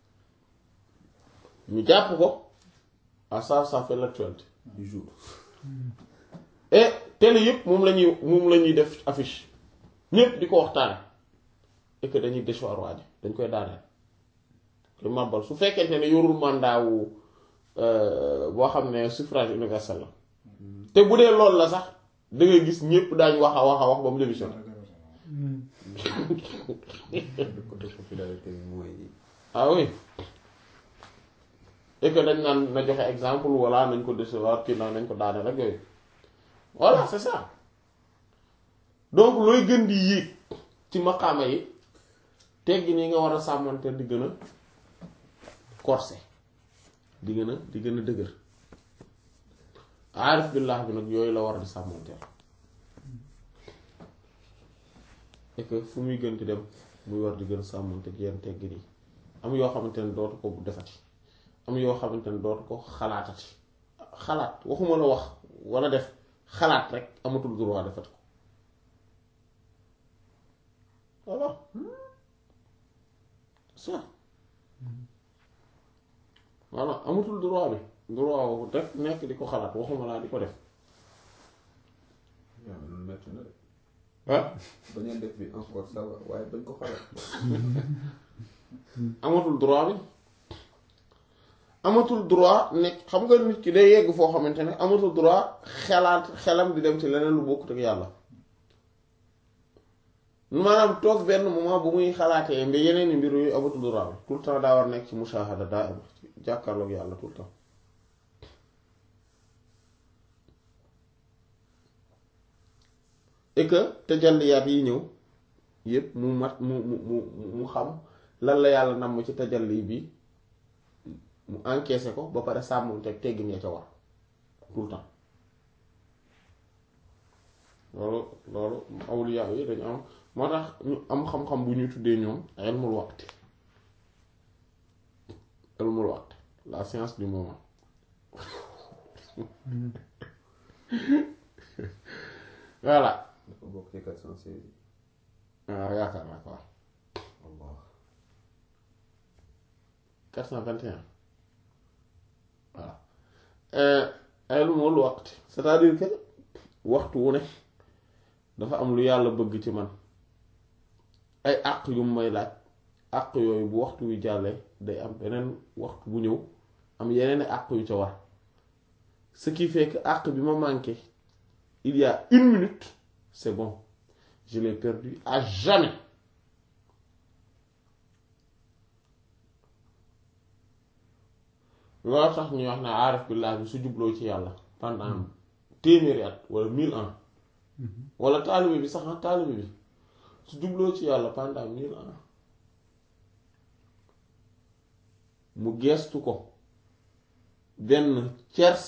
ñu jàpp ko ah ça ça fait l'actualité du jour et télé yëpp moom la ñuy moom la ñuy def affiche ñëpp di ko waxtaane et que dañuy déchoir waa ji dañ koy daaneel koy màbbal su fekkente ne yorul mandat wu boo xam ne suffrage universel la te bu dee loolu la sax da ngay gis ñëpp daañ wax a wax a wax ba mu démission côté popularité bi mooy ah oui et que dañ naan na joxe exemple walla nañ ko décevoir kii naan nañ ko daane rek yooyu voilà c'est ça donc looy gën di yéeg ci maqaama yi teggi nii nga war a sàmmante di gën a corsé di gën a di gën a dëgër aarif billah bi nag yooyu la war a di sàmmanteel et que fu muy gën di dem muy war di gën a sàmmante ak yenn teggi nii am yoo xamante ne dootu ko defati am yoo xamante ne dootu ko xalaatati xalaat waxuma la wax wala def xalaat rek amatul droit defat ko voilà ça voilà amatul droit bi droit wu def nekk di ko xalaat waxuma laa di ko def waaw loolu métti na de ah bañ a def bi encore ça va waaye bañ ko xalaat amatul droit bi amatul droit nekk xam nga nit ki day yegg foo xamante ne amatul droit xelaat xelam di dem ci leneen lu bokkut ak yàlla maanaam toog benn moment bu muy xalaatee mbi yeneen i mbir yooyu amatul droit bi tout le temps daa war nekk ci mushahada daa am jàkkaarloog yàlla tout le temps et que tajalliyaat yi ñëw yépp mu mat mu mu mu mu xam lan la yàlla namm ci tajalli bi mu encaissé ko ba pare sàmm teg teggin ya ca war tout le temps loolu loolu awliya yi dañu am moo tax ñu am xam-xam bu ñuy tuddee ñoom ilmul waqti ilmul waqti la science du moment voilà dafa bokk ci quatre cent seize yi waaw yaakaar naa ko waaw Allah 421 voilà ilmul waqti c'est-à-dire que waxtu wu ne dafa am lu yàlla bëgg ci man ay àq yu mu may laaj àq yooyu bu waxtu wi jàllee day am beneen waxtu bu ñëw am yeneen àq yu ca war ce qui fait que àq bi ma manqué il y a une minute c'est bon je l'ai perdu à jamais loolu tax ñuy wax ne aarif billah bi su jubloo ci yàlla pendant téeméeri at wala mille ans wala taalibe bi sax ah taalibe bi su jubloo ci yàlla pendant mille ans mu geestu ko benn tiers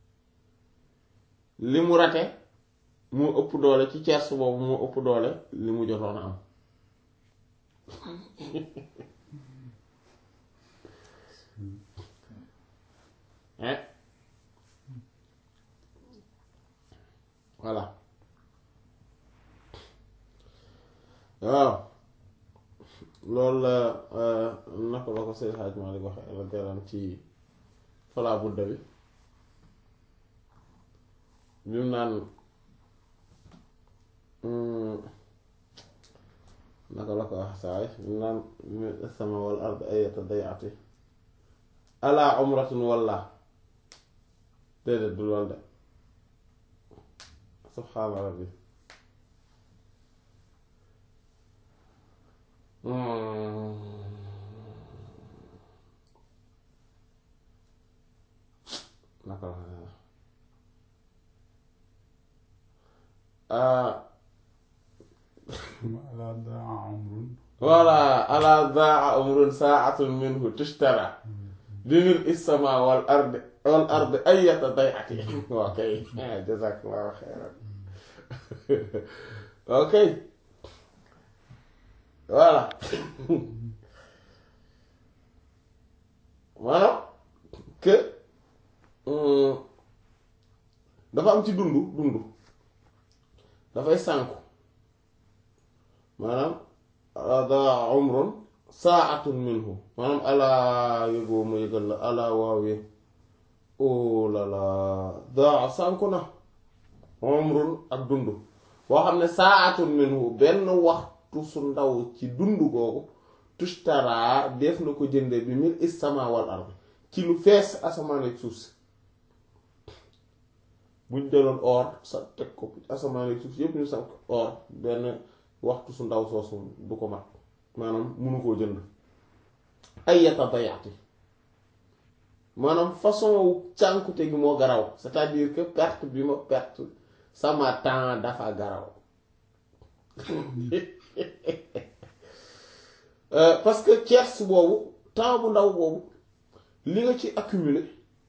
li mu rate moo ëpp doole ci tiers boobu moo ëpp doole li mu jotoon a am hein voilà waaw loolu la naka la ko Seydi Hadj Malick waxe la garan ci falaa budda bi bi mu naan naka la ko wax saay bi mu naan sama wal ard ayata dayati ala umratun walla déedéet du lool de subhaana rabbi naka la ala daa amrun voilà ala daa umrun saatun minhu tushtara binil isama wal ard wal ard ayata dayati ok jazakallahu xeyran ok voilà maanaam que dafa am ci dundu dundu dafay sànku maanaam daa umrun saatun minhu maanaam alaa yëgoo ma yëgal la alaa waawee oh la la daa sànku na umrun ak dund boo xam ne saatun minhu benn waxtu su ndaw ci dund googu tushtaraa def na ko jënde bi mil is sama wal ard ci lu fees asamaan ak suuf si buñ jëloon or sa teg ko asamaan ak suuf si yépp ñu sànk or benn waxtu su ndaw soosu du ko mat maanaam munu koo jënd ay yata bayaati maanaam façon wu cànkute gi moo garaw c'est-à-dire que perte bi ma perte sama temps dafa garaw parce que tiers boobu temps bu ndaw boobu li nga ci accumuler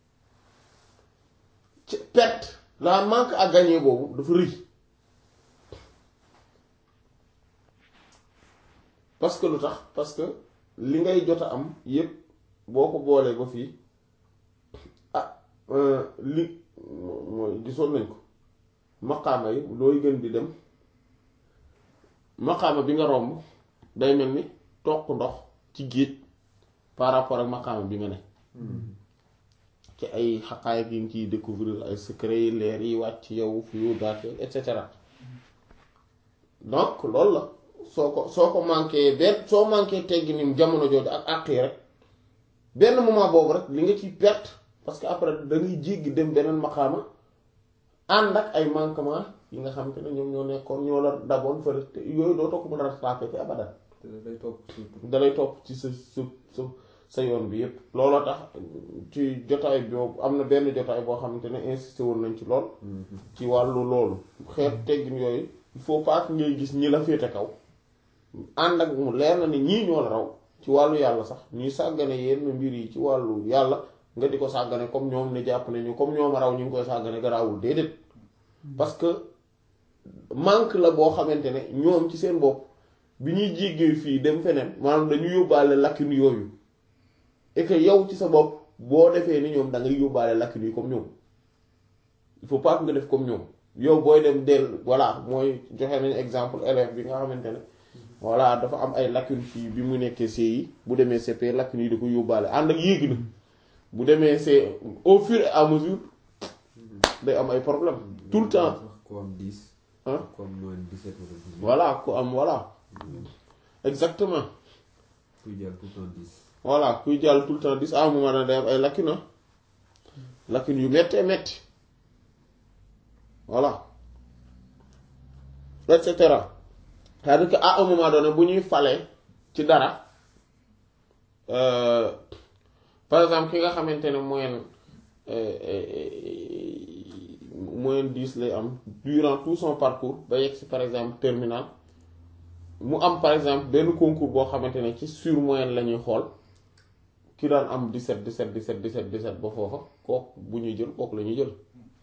ci perte la manque à gagner boobu dafa rëy parce que lu tax parce que li ngay jot a am yépp boo ko boolee ba fii ah li mooy gisoon nañ ko maqaama yi looy gën di dem maqaama bi nga romb day mel ni toq ndox ci géej par rapport ak maqaama bi nga ne ci ay xaqaay yi nga ciy découvrir ay secret yi leer yi wàcc yow fi yow daat et cetera donc loolu la soo ko soo ko manqué benn soo manqué teggi ni jamono jooju ak àq yi rek benn moment boobu rek li nga ciy perte parce que après da ngay jéggi dem beneen maqaama ànd ak ay manquement yi nga xam te ne ñoom ñoo nekkoon ñoo la daboon fële te yooyu doo toog mën a rattrapé ci abadan te day topp surtout. dalay topp ci sa sa sa sa yoon bi yépp looloo tax ci jotaay boobu am na benn jotaay boo xamante ne insisté woon nañ ci lool ci wàllu loolu xeet teggin yooyu il faut pas que ngay gis ñi la féete kaw ànd ak mu leer na ni ñii ñoo la raw ci wàllu yàlla sax ñuy sàggane yenn mbir yi ci wàllu yàlla nga di ko sàggane comme ñoom ne jàpp nañu comme ñoom raw ñu ngi koy sàggane garaawul déedéet parce que manque la boo xamante ne ñoom ci seen bopp bi ñuy jéggee fii dem feneen maanaam dañu yóbbaale lacune yooyu et que yow ci sa bopp boo defee ni ñoom da ngay yóbbaale lacune yi comme ñoom il faut pas que nga def comme ñoom yow booy dem del voilà mooy joxe nañu exemple élève bi nga xamante ne voilà dafa am ay lacune fii bi mu nekkee CI bu demee CP lacune yi da ko yóbbaale ànd ak yéegi na bu demee c'est au fur et à mesure day am ay problème tout le temps ku am 10. Hein? ku am moins 17 wala 18. voilà ku am voilà exactement kuy jël tout le temps 10. voilà kuy jàll tout le temps dis à un moment donné day am ay lacune ah lacune yu méttee métti voilà et cetera c'est-à-dire que à un moment donné bu ñuy falee ci dara euh, par exemple ki nga xamante ne moyenne euh, euh, moyenne dix lay am durant tout son parcours ba yegg si par exemple terminal mu am par exemple benn concours boo xamante ne ci sur moyenne la ñuy xool ki daan am 17 17 17 17 17 ba foofa kooku bu ñuy jël kooku la ñuy jël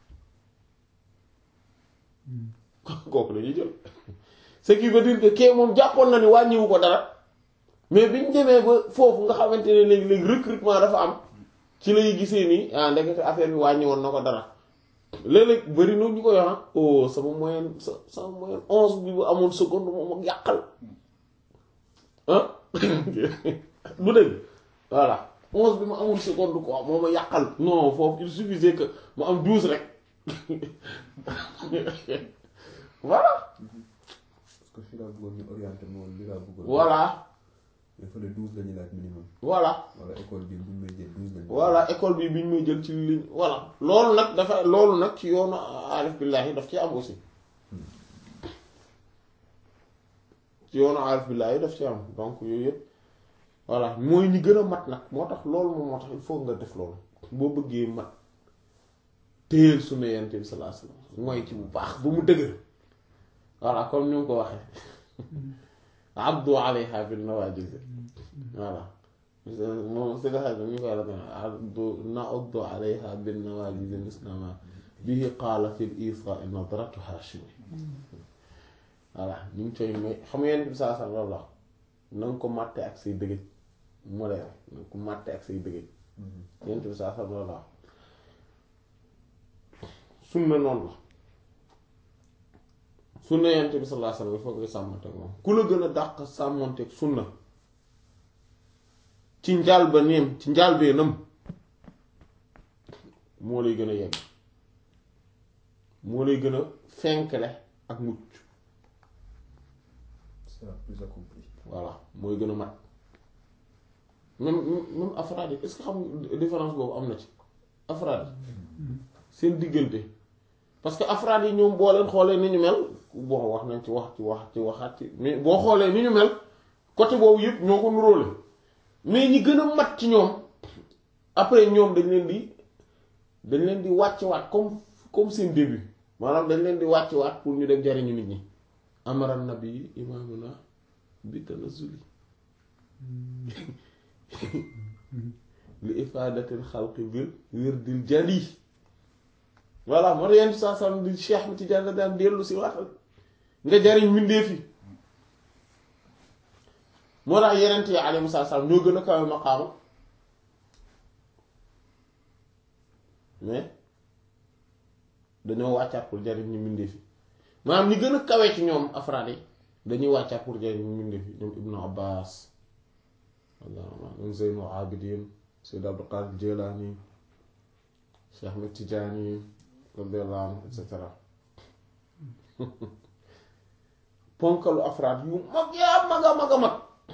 kooku la ñuy jël ce qui veut dire que kee moom jàppoon na ni wàññiwu ko dara mais biñ demee ba foofu nga xamante ne léegi léegi recrutement dafa am ci lay gisee nii ah ndekete affaire bi wàññi woon na ko dara léeg-léeg bëri na ñu ko yox oh sama moyenne sa sama moyenne onze bi bu amoon seconde moom ak yàqal ah du dëgg voilà onze bi ma amul seconde quoi moo ma yàqal non foofu il suffisait que ma am douze rek voilà parce que fii laa bëggoon ñu orienté moom li laa bëggoon. voilà il faut le 12 la ñuy laaj minimum. voilà wala école bi bu ñu may jël 12 la ñu. voilà école bi bi ñu may jël ci ligne voilà loolu nag dafa loolu nag ci yoonu aarif billaahi daf ci am aussi ci yoonu aarif billaahi daf ci am donc yooyu yëpp voilà mooy ñi gën a mat nag moo tax loolu moom moo tax il faut nga def loolu boo bëggee mat téyel sunna yonent bi sallallahu alayhi wasallam mooy ci bu baax ba mu dëgër voilà comme ni mu ko waxee abdu alayha bin nawajiz voilà moom si nga xam ne ñu koy rafetlu abdu na'uddu alayha bin nawajiz mislama bihi qaala fil isaa nadratu hashimi voilà ñu ngi coy may xam nga yonent bi sallallahu alayhi wasallam loolu la na nga ko màtte ak say dëgëj mu leer na nga ko màtte ak say dëgëj yonent bi sallallahu alayhi wasallam loolu la sunna noonu la sunna yonent bi sallallahu alayhi wasallam il faut que sàmmanteeg moom ku la gën a dàq sàmmanteeg sunna ci njaal ba neem ci njaal bee nam moo lay gën a yegg moo lay gën a fenkle ak mucc c'est plus accompli. voilà mooy gën a mat même même afraad yi est-ce que xam nga différence boobu am na ci afraad yi seen diggante parce que afraad yi ñoom boo leen xoolee ni ñu mel bon wax nañ ci wax ci wax ci waxaat ci mais boo xoolee ni ñu mel côté boobu yëpp ñoo ko nuróole mais ñi gën a mat ci ñoom après ñoom dañ leen di dañ leen di wàccewaat comme comme seen début maanaam dañ leen di wàccewaat pour ñu dem jariñu nit ñi amara nabi imaamuna bi tanazuli li ifaadatil xalqi bil wirdil jali voilà moo tax yenn saa saa di cheikh mi ci jàll daan dellu si waatal nga jariñ mbindeef yi moo tax yeneen yi alayhi salaam ñoo gën a kawe maqaama mais dañoo wàccaat pour jariñ ñu mbindee fi maanaam ñi gën a kawe ci ñoom afraad yi dañuy wàccaat pour jariñ ñu mbindee fi ñoom Ibnu Abbas ñoom Zeynul Abidin Sayyid Abdul Qadir Jilani Cheikh Ahmed Tidiane radiyallahu anhu et cetera ponkalu afraad yu mag yaa mag a mag a mag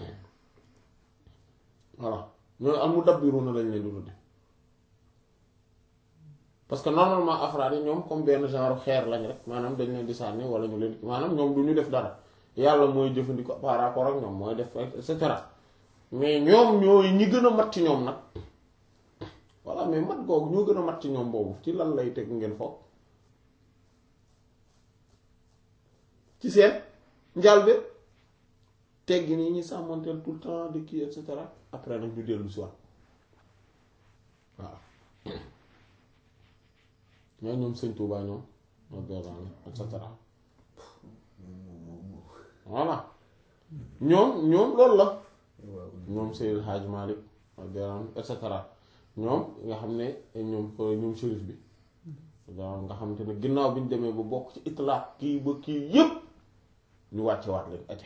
voilà ñooy al mudabbiruna lañ leen di tudde parce que normalement afraad yi ñoom comme benn genre xeer lañ rek maanaam dañ leen di sànni wala ñu leen maanaam ñoom du ñu def dara yàlla mooy jëfandikoo par rapport ak ñoom mooy def et cetera mais ñoom ñooy ñi gën a mat ci ñoom nag voilà mais mat googu ñoo gën a mat ci ñoom boobu ci lan lay teg ngeen foog ci seen njaal bi teggi nii ñi sàmmanteel tout le temps de kii et cetera après nag ñu dellu si waat waaw ñoo ñoom sëñ Tuubaa ñoom et cetera voilà ñoom ñoom loolu la ñoom Seydil Hadj Malick et cetera ñoom nga xam ne ñoom ñoom shérif bi waaw nga xam te ne ginnaaw bi ñu demee ba bokk ci itlaaq kii ba kii yépp ñu wàcce waat leen aja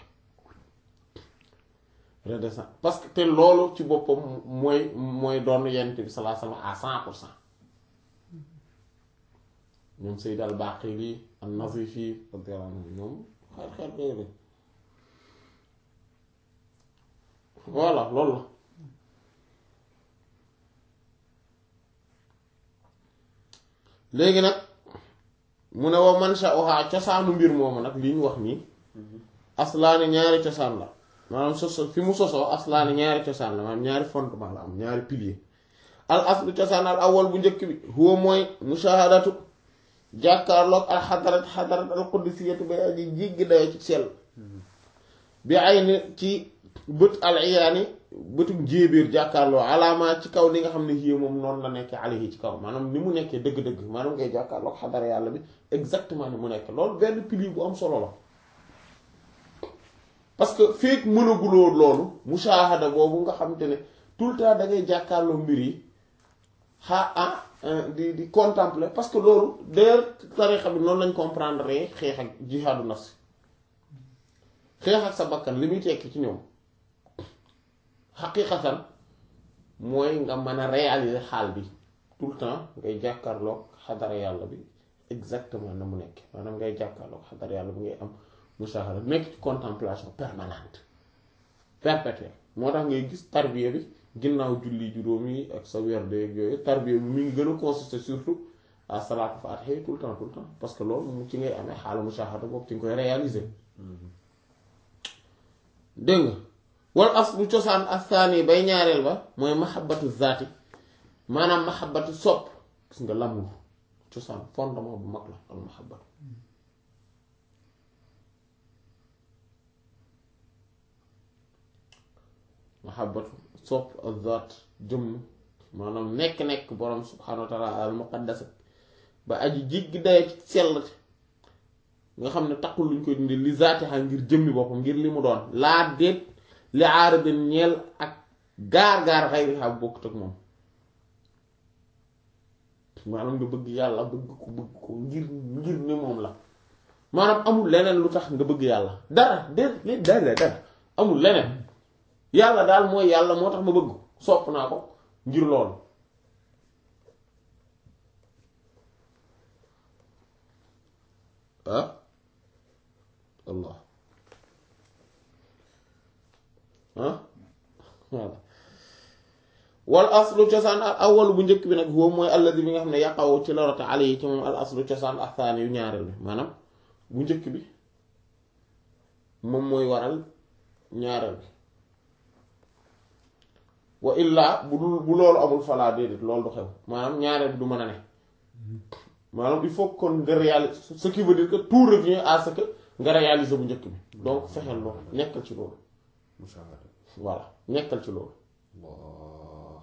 redescend parce que te loolu ci boppam mooy mooy doon yent bi sallallahu alayhi wasallam à cent pour cent ñoom Sayyid al-Baqili an-Nazifi radiyallahu anhu ñoom xeet xeet yooyu lañ voilà loolu la léegi nag mu ne wa man sha'uha cosaanu mbir moomu nag li ñu wax nii aslaani ñaari cosaan la maanaam soso fi mu sosoo aslaani ñaari cosaan la maanaam ñaari fondement la am ñaari pilier al aslu cosaan al awwal bu njëkk bi huwa mooy mushahadatu jàkkaarloog al xadarat xadarat al quddisiyatu ba aji jéggi dayo ci sell bi ay ni ci bët al iyaani bëtum jéebéer jàkkaarloo alaamaa ci kaw li nga xam ne yii moom noonu la nekkee alayhi ci kaw maanaam ni mu nekkee dëgg-dëgg maanaam ngay jàkkaarloog xadara yàlla bi exactement ni mu nekk loolu benn pilier bu am solo la parce que feek mënaguloo loolu mushahada boobu nga xam te ne tout le temps da ngay jàkkaarloo mbir yi xaa ah di di contempler parce que loolu d'ailleurs tarixa bi noonu lañ comprendre xeex ak jihaadu nafsi xeex ak sa bakkan li muy tekki ci ñoom xaqiqatan mooy nga mën a réaliser xaal bi tout le temps ngay jàkkaarloog xadara yàlla bi exactement na mu nekk maanaam ngay jàkkaarloog xadara yàlla bi ngay am mushahada nekk ci contemplation permanente perpétuelle moo tax ngay gis tarbiya bi ginnaaw julli juróom yi ak sa weer de yooyu tarbiya bi mi ngi gën a consister surtout à salaatu faatiha tout le temps tout le temps parce que loolu mu ci ngay amee xaalu mushahada boobu ci nga koy réaliser dégg nga wal aslu cosaan asaani bay ñaareel ba mooy mahabbatu zaati maanaam mahabbatu sopp gis nga l'amour cosaan fondement bu mag la al mahabbatu mahabbatu sopp ak zaat jëmm maanaam nekk-nekk borom subhaanahu wa taala al muqaddas ba aji jéggi daye ci sell nga xam ne takkul luñ koy dindi li zaati xa ngir jëmmi boppam ngir li mu doon laa déet li aaradin ñeel ak gaar-gaar xayri xam bokkut ak moom maanaam nga bëgg yàlla bëgg ko bëgg ko ngir ngir ni moom la maanaam amul leneen lu tax nga bëgg yàlla dara de dara dara amul leneen yàlla daal mooy yàlla moo tax ma bëgg sopp naa ko ngir loolu ah allah ah voilà wal aslu cosaan al awwalu bu njëkk bi nag huwa mooy alladi bi nga xam ne yaqaw ci la rota ale yi ci moom al aslu cosaan ak saani yu ñaareel bi maanaam bu njëkk bi moom mooy waral ñaareel bi wa illaa bu dul bu loolu amul falaa déedéet loolu du xew maanaam ñaareel bi du mën a ne maanaam il faut kon nga réaliser ce qui veut dire que tout revient à ce que nga réaliser bu njëkk bi donc fexeel loolu nekkal ci loolu mushahada voilà nekkal ci loolu Allah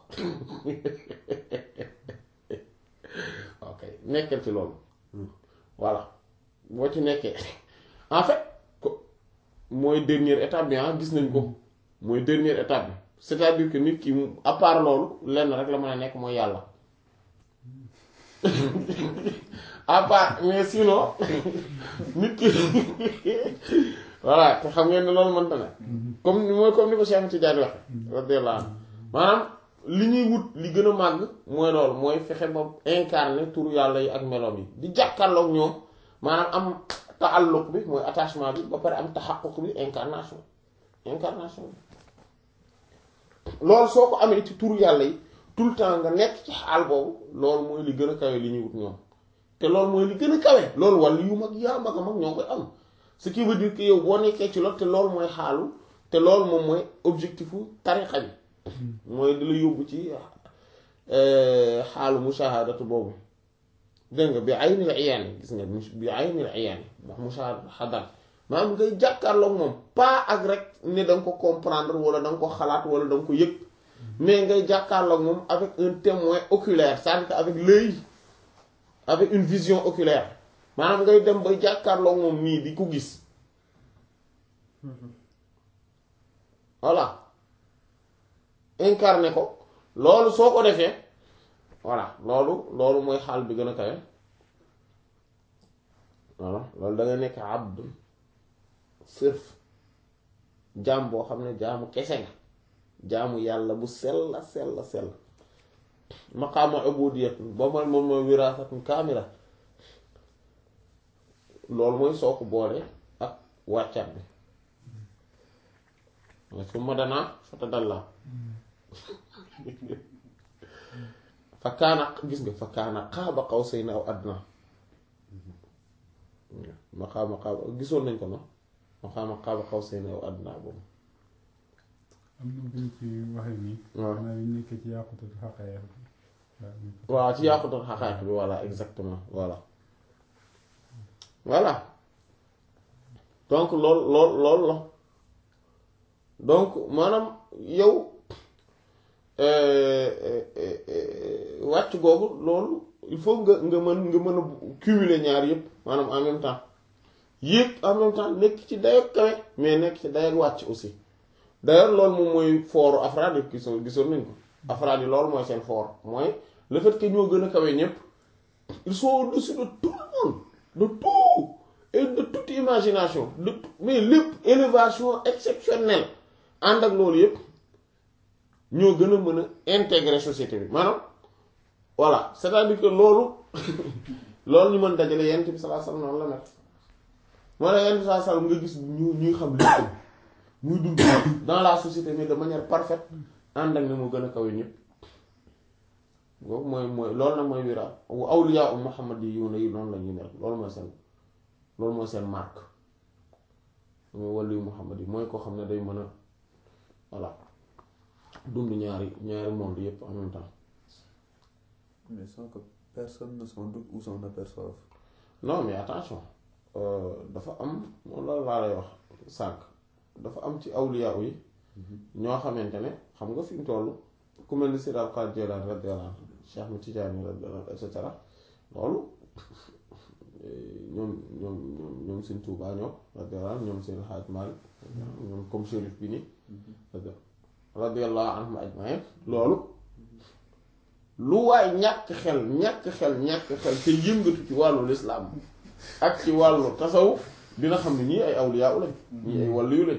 ok nekkal ci loolu voilà boo ci nekkee en fait ko mooy dernière étape bi ah gis nañ ko mooy dernière étape bi c'est-à-dire que nit ki mu à part loolu lenn rek la mën a nekk mooy yàlla à part mais sinon nit ki voilà te xam ngeen ne loolu mënta ne comme ni mooy comme ni ko Cheikh Tidiane waxe radiyallahu anhu maanaam li ñuy wut li gën a màgg mooy loolu mooy fexe ba incarner turu yàlla yi ak meloom yi di jàkkaarloog ñoom maanaam am taalluq bi mooy attachement bi ba pare am taxaquq bi incarnation incarnation bi loolu soo ko amee ci turu yàlla yi tout le temps nga nekk ci xaal boobu loolu mooy li gën a kawe li ñuy wut ñoom te loolu mooy li gën a kawe loolu wàll yu mag yaa mag a mag ñoo koy am ce qui veut dire que yow boo nekkee ci loolu te loolu mooy xaalu te loolu moom mooy objectifu tariqa bi mooy di la yóbbu ci xaalu mushahadatu boobu dégg nga bi aynil iyaan gis nga bi aynil iyaan ndax mushahadatu xadar maanaam ngay jàkkaarloog moom pas ak rek ne da nga ko comprendre wala da nga ko xalaat wala da nga ko yëg mais ngay jàkkaarloog moom avec un témoin oculaire c'est-à-dire que avec l'œil avec une vision oculaire maanaam ngay dem bay jàkkaarloog moom nii di ko gis voilà incarné ko loolu soo ko defee voilà loolu loolu mooy xaal bi gën a kawe voilà loolu da nga nekk abd sërf jaam boo xam ne jaamu kese nga jaamu yàlla bu sell sell sell maqaama ubudiyat ba man moom mooy wirasatun kaamila loolu mooy soo ko boole ak wàccat bi mooy su ma danaa fata dalla fa kaana gis nga fa kaana qaaba qawsayni aw adnaa maqaama qaaba gisoon nañ ko no maqaama qaaba qawsayni aw adnaa boobu am na buñ ci waxee nii. waaw xanaa bi nekk ci yàqutul xaqaaya waaw ci yàqutul xaqaayiq bi voilà exactement voilà voilà donc lool lool lool la donc maanaam yow wàcc googu loolu il faut nga nga mën nga mën a cumuler ñaar yëpp maanaam en même temps yéeg en même temps nekk ci dayoog kawe mais nekk ci dayoog wàcc aussi d'ailleurs loolu moom mooy fooru afraad yi gisoon gisoon nañ ko afraad yi loolu mooy seen foor mooy le fait que ñoo gën a kawe ñëpp ils sont au-dessus de tout le monde de tout et de toute imagination de mais lépp élévation exceptionnelle ànd ak loolu yëpp ñoo gën a mën a intégrer société bi maanaam voilà c'est-à-dire que loolu loolu ñu mën dajale yent bi sallallahu alayhi wasallam noonu la nekk moo tax yent bi sallallahu alayhi wasallam nga gis ñu ñuy xam lépp muy dund dans la société mais de manière parfaite ànd ak ne mu gën a kawe ñëpp boobu mooy mooy loolu nag mooy wira awliya u Muhammad yi yu ne yi noonu la ñuy mel loolu mooy seen loolu mooy seen marque mooy wàllu Muhammad yi mooy koo xam ne day mën a voilà dund ñaari ñaari monde yépp en même temps Mais sans que personne ne s'en doute ou s'en aperçoive. non mais attention euh, dafa am moom loolu laa lay wax sànq dafa am ci awliya yi ñoo xamante ne xam nga fi mu toll ku mel ni Seydi Abdul Qaadir Jilaani radiyallaahu anhu Cheikh Ahmed Tidiane radiyallaahu anhu et cetera loolu ñoom ñoom ñoom ñoom Sëñ Tuubaa ñoom radiyallaahu anhu ñoom seen Haaj Maalik ñoom comme shérif bi nii radiyallaahu anhum ajmaïn loolu lu waay ñàkk xel ñàkk xel ñàkk xel te yëngatu ci wàllu lislaam ak ci wàllu tasawuf dina xam ne ñii ay awliyaa lañ ñii ay wàllu yu lañ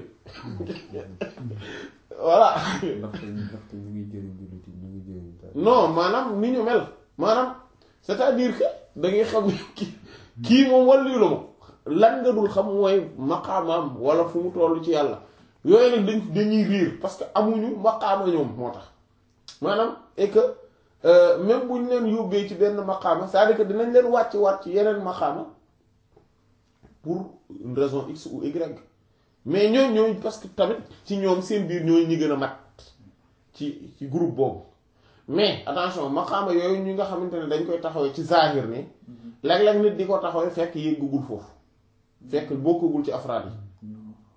voilà ndaxte ndaxte ñu ngi jëriñ jullit yi ñu ngi jëriñ taal. non maanaam ni ñu mel maanaam c'est-à-dire que da ngay xam ne kii kii moom wàllu yu la moom lan nga dul xam mooy maqaamaam wala fu mu toll ci yàlla yooyu nag dañ dañuy riir parce que amuñu maqaama ñoom moo tax maanaam et que euh, même bu ñu leen yóbbee ci benn maqaama c'est-à-dire que dinañ leen wàcc wàcc ci yeneen maqaama pour une raison x ou y mais ñoom ñooy parce que tamit ci ñoom seen biir ñooy ñi gën a mat ci ci groupe boobu mais attention maqaama yooyu ñi nga xamante ne dañ koy taxawee ci zahir ne léeg-léeg nit di ko taxawee fekk yëggagul foofu fekk bokkagul ci afraad yi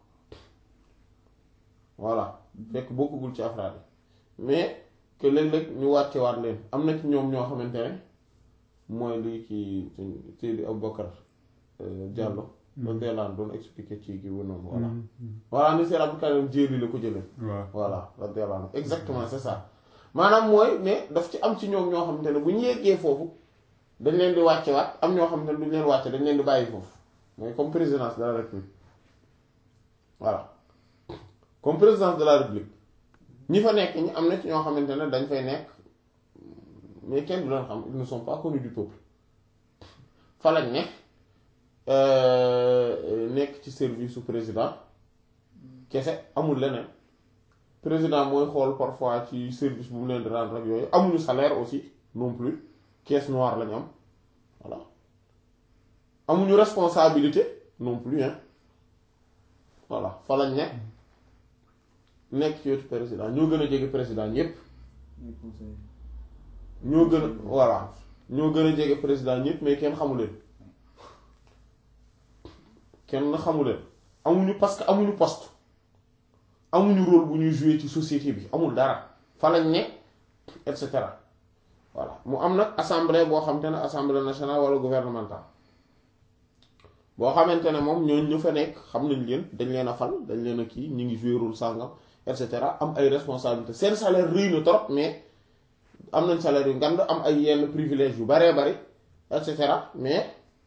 voilà fekk bokkagul ci afraad yi mais que léeg-léeg ñu wàcce waat leen am na ci ñoom ñoo xamante ne mooy lii kii Seydi Aboubacar Diallo radiyallahu anhu doon expliqué ci kii wu noonu voilà voilà ni Seydi Abdou Karim Jéeli la ko jëlee waaw voilà radiyallahu anhu exactement c'est ça maanaam mooy ne daf ci am ci ñoom ñoo xamante ne bu ñu yeggee foofu dañ leen di wàcce waat am ñoo xam ne duñ leen wàcce dañ leen di bàyyi foofu mooy comme présidence de la république voilà comme présidence de la république ñi fa nekk ñi am na ci ñoo xamante ne dañ fay nekk mais kenn du leen xam ils ne sont pas connus du peuple fa lañ nekk nekk ci service su président kese amul leneen président mooy xool parfois ci service bu mu leen di rendre ak yooyu amuñu salaire aussi non plus caisse noire lañu am voilà amuñu responsabilité non plus hein voilà fa lañ nekk nekk ci wetu président ñoo gën a jege président ñépp ñu conseil ñoo gën a voilà ñoo gën a jege président ñépp mais kenn xamu leen kenn xamu leen amuñu parce que amuñu poste amuñu rôle bu ñuy jouer ci société bi amul dara fa lañ ne et cetera voilà mu am nag assemblée boo xamante ne assemblée nationale wala gouvernementale boo xamante ne moom ñooñu ñu fa nekk xam nañ leen dañ leen a fal dañ leen a kii ñu ngi jouer rôle sàngam et cetera am ay responsabilités seen salaire rëy na trop mais am nañ salaire yu ngand am ay yenn privilèges yu baree bari et cetera mais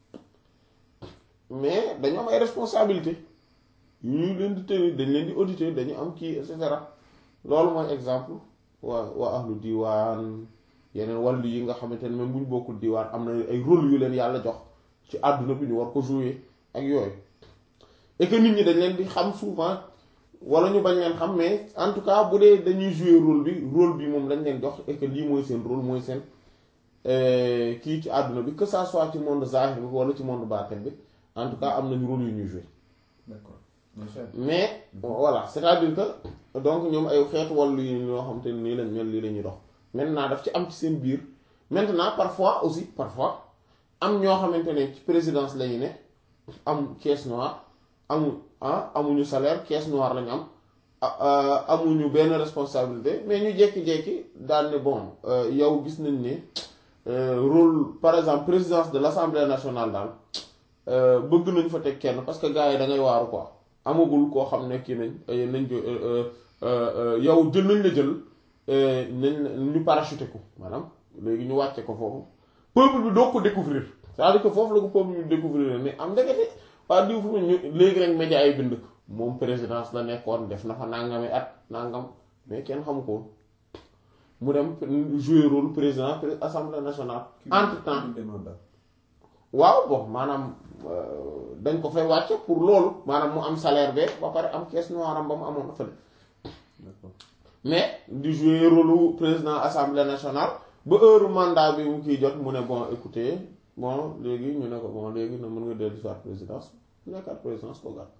mais dañu am ay responsabilités yu ñu leen di tenir dañ leen di auditer dañu am kii et cetera loolu mooy exemple waa waa ahlu diwaan yeneen wàllu yi nga xamante ne même bu ñu bokkul diwaan am na ay rôle yu leen yàlla jox ci àdduna bi ñu war ko jouer ak yooyu et que nit ñi dañ leen di xam souvent wala ñu bañ leen xam mais en tout cas bu dee dañuy jouer rôle bi rôle bi moom lañ leen jox et que lii mooy seen rôle mooy seen kii ci àdduna bi que ça soit ci monde zahir bi wala ci monde baatin bi en tout cas am nañu rôle yu ñuy jouer d'accord bien sûr mais voilà c'est-à-dire que donc ñoom ay xeetu wàllu yi ñoo xam te ne nii lañ mel lii la ñuy dox maintenant daf ci am ci seen biir maintenant parfois aussi parfois am ñoo xamante ne ci présidence lañu ne am caisse noire amu ah amuñu salaire caisse noire lañu am amuñu benn responsabilité mais ñu jékki-jékki daal ne bon yow gis nañ ne rôle par exemple présidence de l'Assemblée nationale daal bëgg nañ fa teg kenn parce que gars yi da ngay waaru quoi amagul koo xam ne kii nañ nañ ko yow jël nañ la jël nañ ñu parachuté ko maanaam léegi ñu wàcce ko foofu peuple bi doo ko découvrir c'est-à-dire que foofu la ko peuple bi découvrir mais am ndekete waa diw fu mu ñu léegi rek média ay bind moom présidence la nekkoon def na fa nangami at nangam mais kenn xamu ko mu dem jouer rôle président assemblée nationale entre temps waaw bon maanaam dañ ko fay wàcce pour loolu maanaam mu am salaire be ba pare am caisse noire am ba mu amoon fële mais di jouer rôle président assemblée nationale ba heure mandat bi mu kiy jot mu ne bon écoutez bon léegi ñu ne ko bon léegi na mën nga dellu soit présidence nekkaat présidence ko gàtt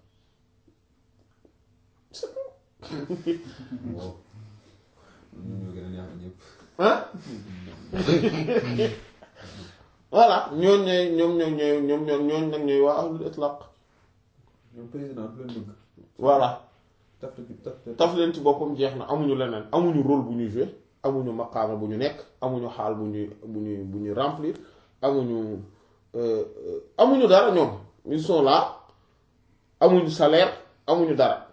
waaw ñun ñoo gën a neex ñëpp ah voilà ñooñ ñooy ñoom ñoom ñooy ñoom ñoom ñooñ nag ñooy waa ahlul itlaq ñoom président du leen bëgg voilà taf taf taf leen ci boppam jeex na amuñu leneen amuñu rôle bu ñuy jouer amuñu maqaama bu ñu nekk amuñu xaal bu ñuy bu ñuy bu ñuy remplir amuñu amuñu dara ñoom ils sont là amuñu salaire amuñu dara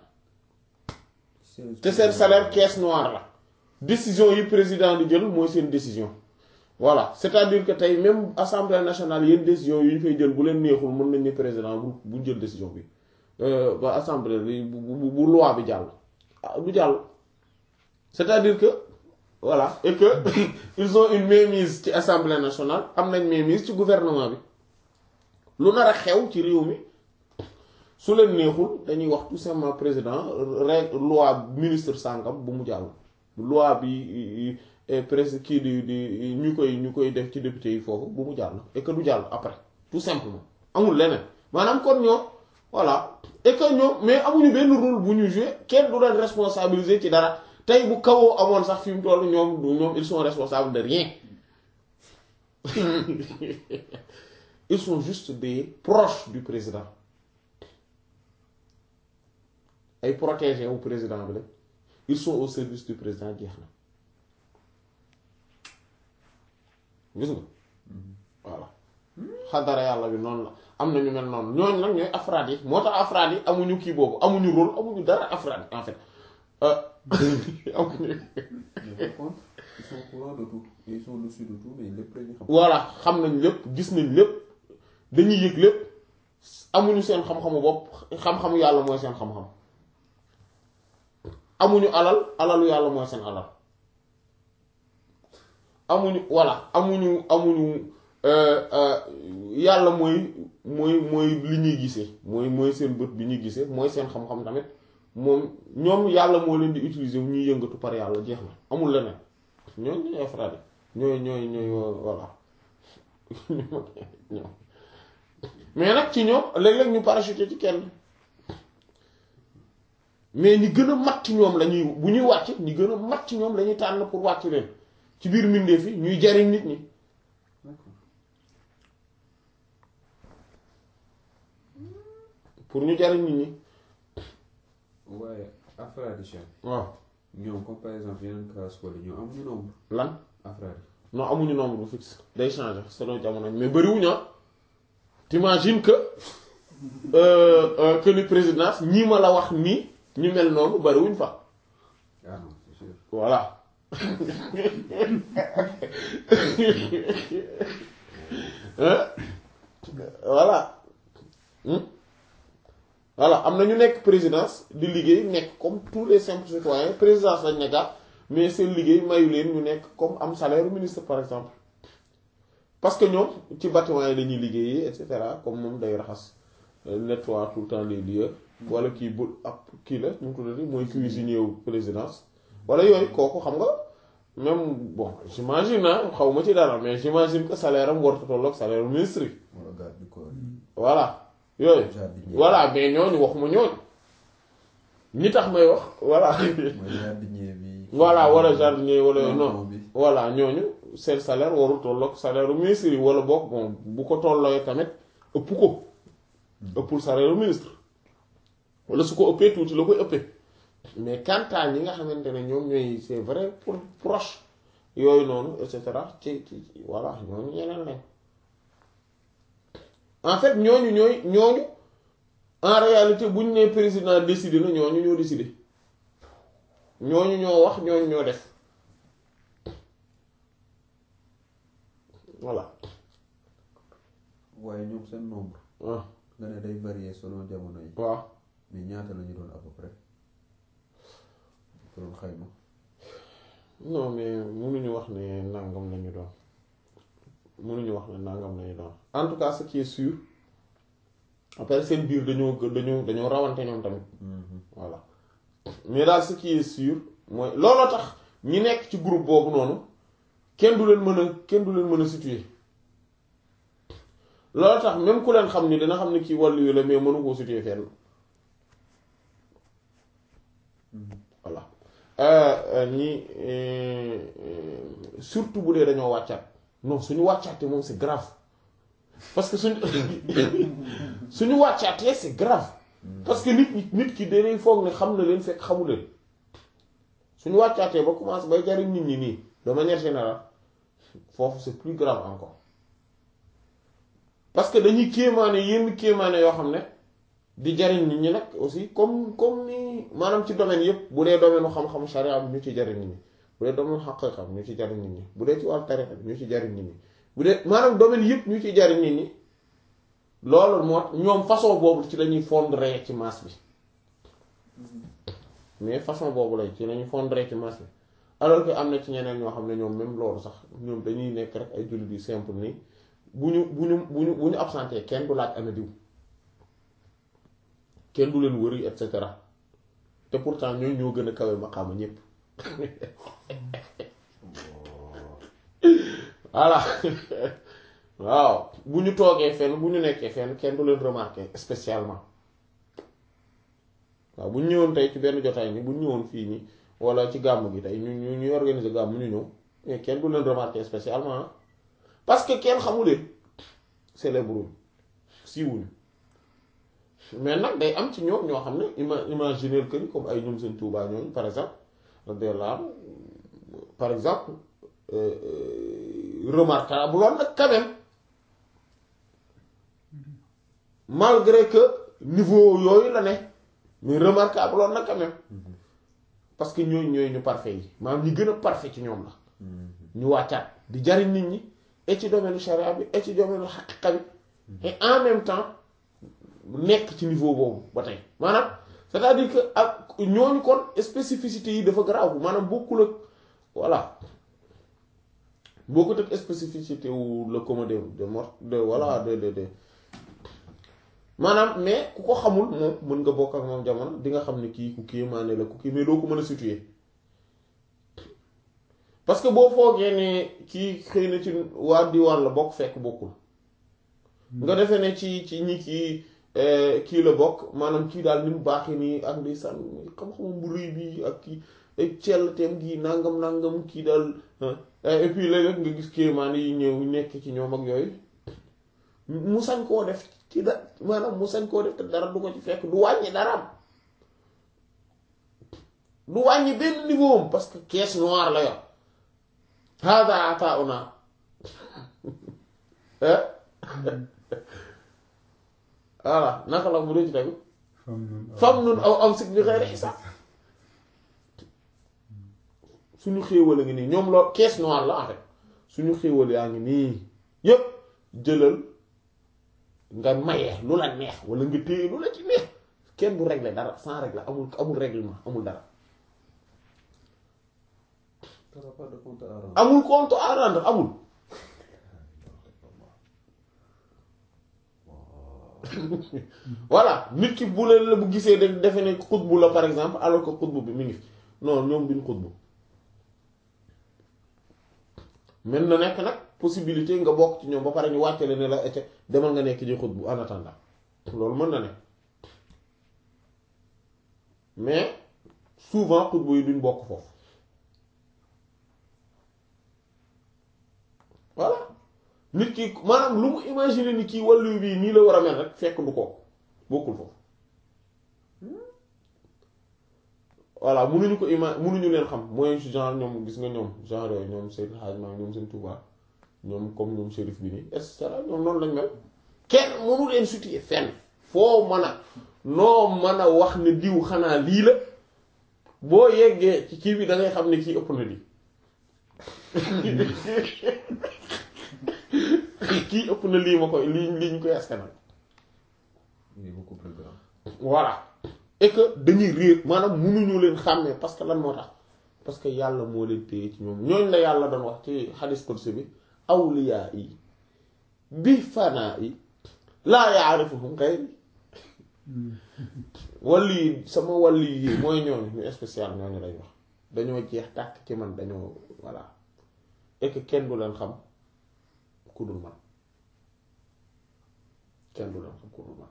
te seen salaire caisse noire la décision yi président di jël mooy seen décision voilà c'est-à-dire que tey même assemblée nationale yenn décision yi ñu fay jël bu leen neexul mën nañ ne président bu bu jël décision bi ba assemblée bi bu bu bu loi bi jàll ah du jàll c'est-à-dire que voilà et que ils ont une mainmise ci assemblée nationale am nañ mainmise ci gouvernement bi lu nar a xew ci réew mi su leen neexul dañuy wax tout simplement président règle loi ministre sàngam bu mu jàll loi bi presque kii di di ñu koy ñu koy def ci député yi foofu bu mu jàll et que du jàll après tout simplement amul leneen maanaam kon ñoom voilà et que ñoom mais amuñu benn rôle bu ñu jouer kenn du leen responsabiliser ci dara tey bu kawoo amoon sax fi mu toll ñoom du ñoom ils sont responsables de rien ils sont juste des proches du président ay protégés wu président bi la ils sont au service du président jeex na gis nga voilà xadara yàlla bi noonu la am na ñu mel noonu ñooñu nag ñooy afraad yi moo tax afraad yi amuñu kii boobu amuñu rôle amuñu dara afraad yi en fait amuñu ils sont au courant de tout et ils sont au-dessus de tout mais lépp la ñu xam. voilà xam nañ lépp gis nañ lépp dañuy yëg lépp amuñu seen xam-xamu bopp xam-xamu yàlla mooy seen xam-xam amuñu alal alalu yàlla mooy seen alal amuñu voilà amuñu amuñu euh, euh, yàlla mooy mooy mooy li ñuy gisee mooy mooy seen bët bi ñuy gisee mooy seen xam-xam tamit moom ñoom yàlla moo leen di utiliser wu ñuy yëngatu par yàlla jeex na amul leneen ñooñu ñooy frère ñooy ñooy ñooy voilà ñoom mais nag ci ñoom léeg-léeg ñu parachuté ci kenn mais ñi gën a mat ci ñoom la ñuy bu ñuy wàcc ñi gën a mat ci ñoom la ñuy tànn pour wàcc leen ci biir mbindeef yi ñuy jariñ nit ñi D'accord. pour ñu jariñ nit ñi waaye afraadi Cheikh waaw ñoom comme par exemple yeneen classe wala ñoom amuñu nombre lan afraadi non amuñu nombre bu fixe day changer selon jamono mais bëriwuñu ah t'imagines que euh, euh, que ni présidence ñii ma la wax nii ñu mel noonu bëriwuñ fa ah non c'est sûr voilà Hein? voilà Hmm? voilà am na ñu nekk présidence di liggéey nekk comme tous les simples citoyens présidence lañ nekka mais seen liggéey mayu leen ñu nekk comme am salaire ministre par exemple parce que ñoom ci bâtiment yi dañuy liggéeyee et cetera comme moom day raxas euh, nettoie tout le temps les lieux wala kii bu ab kii la ñu ko tuddati mooy cuisinier wu présidence wala yooyu kooku xam nga même bon j'imagine ah xaw ma ci dara mais j'imagine que salaire am warta tolloog salaire ministre yi wala garde du corps voilà yooyu jardinier voilà mais ñooñu waxuma ñooñu ñi tax may wax voilà mooy jardinier bi voilà wala jardinier wala non non bi voilà ñooñu seen salaire warul tolloog salaire ministre yi wala boog bon bu ko tollooy tamit ëpp ko ëppul salaire ministre wala su ko ëppee tuuti la koy ëppee mais quant à ñi nga xamante ne ñoom ñooy c'est vrai pour proche yooyu noonu et cetera ci ci ci- voilà ñooñu ñeneen lañ en fait ñooñu ñooy ñooñu en réalité bu ñu nee président décidé na ñooñu ñoo décidé ñooñu ñoo wax ñooñu ñoo def voilà waaye ñoom seen nombre ah nga ne day varier selon jamono yi waaw mais ñaata la ñu doon à peu près ko doon xayma non mais mënuñu wax ne nangam lañu doon mënuñu wax ne nangam lañu doon en tout cas ce qui est sûr après seen biir dañoo gë- dañoo dañoo rawante ñoom tamit voilà mais daal ce qui est sûr mooy looloo tax ñi nekk ci groupe boobu noonu kenn du leen mën a kenn du leen mën a situer looloo tax même ku leen xam ni dina xam ne kii wàllu yu la mais mënu koo situer fenn voilà ñi surtout bu dee dañoo wàccaat non suñu wàccaatee moom c'est grave parce que suñu suñu wàccaatee c'est grave parce que nit ñi nit ki dañuy foog ne xam na leen fekk xamu leen suñu wàccaatee ba commencé bay jariñ nit ñi nii de manière générale foofu c'est plus grave encore parce que dañuy kéemaane yenn kéemaane yoo xam ne di jariñ nit ñi nag aussi comme comme ni maanaam ci domaine yépp bu dee domaine u xam-xam sharia bi ñu ci jariñ nit ñi bu dee domaine xaqiqa bi ñu ci jariñ nit ñi bu dee ci wàllu tariqa bi ñu ci jariñ nit ñi bu dee maanaam domaine yépp ñu ci jariñ nit ñi loolu moo ñoom façon boobu ci lañuy fondre ci masse bi mais façon boobu lay ci lañuy fondre ci masse bi alors que am na ci ñeneen ñoo xam ne ñoom même loolu sax ñoom dañuy nekk rek ay jullit yu simple nii bu ñu bu ñu bu ñu bu ñu absenté kenn du laaj ana diw kenn du leen wëri et cetera te pourtant ñooy ñoo gën a kawe maqaama ñépp voilà waaw bu ñu toogee fenn bu ñu nekkee fenn kenn du leen remarquer spécialement waaw bu ñu ñëwoon tey ci benn jotaay ni bu ñu ñëwoon fii nii wala ci gàmm gi tey ñu ñu ñuy organiser gàmm ñu ñëw mais kenn du leen remarquer spécialement parce que kenn xamuleen célèbre siiwuñu mais nag day am ci ñoom ñoo xam ne ima imaginer que ni comme ay ñoom seen Tuubaa ñooñu par exemple radiyallahu par exemple remarquable lool nag quand même malgré que niveau yooyu la ne mais remarquable lool nag quand même parce que ñooñu ñooy ñu parfait yi maanaam ñi gën a parfait ci ñoom la ñu wàccaat di jariñ nit ñi et ci domaine charia bi et ci domaine xaqiqa bi et en même temps nekk ci niveau boobu ba tey maanaam c'est-à-dire que ak ñooñu kon spécificité yi dafa garaaw maanaam bokkul ak voilà bokkut ak spécificité wu le commun de de mort de voilà de de de maanaam mais ku ko xamul moom mën nga bokk ak moom jamono di nga xam ne kii ku kii maane la ku kii mais doo ko mën a situer parce que boo foogee ne kii xëy na ci waa diwaan la bokk fekk bokkul nga defee ne ci ci ñi kii kii la bokk maanaam kii daal ni mu baaxee nii ak di sànn xam-xamam bu rëy bi ak kii ay cell teem gi nangam nangam kii daal et puis léeg-léeg nga gis kéemaan yi ñëw nekk ci ñoom ak yooyu mu sañ koo def ci da maanaam mu sañ koo def te dara du ko ci fekk du wàññi daraam du wàññi benn niveau am parce que caisse noire la yor hada atauna voilà naka la mu dee ci tegu fam nun aw am sig bi xëy xisaab suñu xéewal a ngi nii ñoom loolu caisse noire la en fait suñu xéewal yaa ngi nii yépp jëlal nga maye lu la neex wala nga téye lu la ci neex kenn du régler dara sans régler amul amul règlement amul dara T'auras pas de compte à rendre. amul compte à rendre amul voilà nit ki bu leen la bu gisee de defe ne xutbu la par exemple alors que xutbu bi mi ngi fi non ñoom duñ xutbu mën na nekk nag possibilité nga bokk ci ñoom ba pare ñu wàccale ne la ete demal nga nekk ji xutbu en attendant loolu mën na ne mais souvent xutbu yi duñ bokk foofu voilà nit ki maanaam lu mu imaginer ni kii wàllu bii nii la war a mel rek fekk du ko bokkul foofu voilà munuñu ko ima munuñu leen xam mooy genre ñoom gis nga ñoom genre yooyu ñoom seen xaaj maa ñoom seen Touba ñoom comme ñoom shérif bi nii et cetera ñoom noonu lañ mel kenn mënu leen situer fenn foo mën a noo mën a wax ne diw xanaa lii la boo yeggee ci kii bi da ngay xam ne kii ëpp na lii kii ëpp na lii ma koy lii lii ñu koy askanal Il est beaucoup plus grand. voilà et que dañuy réer maanaam mënuñu leen xàmmee parce que lan moo tax parce que yàlla moo leen téye ci ñoom ñooñ la yàlla doon wax ci xadis qudsi bi awliyaa yi bi fanaa yi laa yaarifuhum xayri wàll yi sama wàll yi mooy ñooñu ñu spécial ñooñu lañ wax dañoo jeex tàkk ci man dañoo voilà et que kenn du leen xam ku dul man kenn du leen xam ku dul man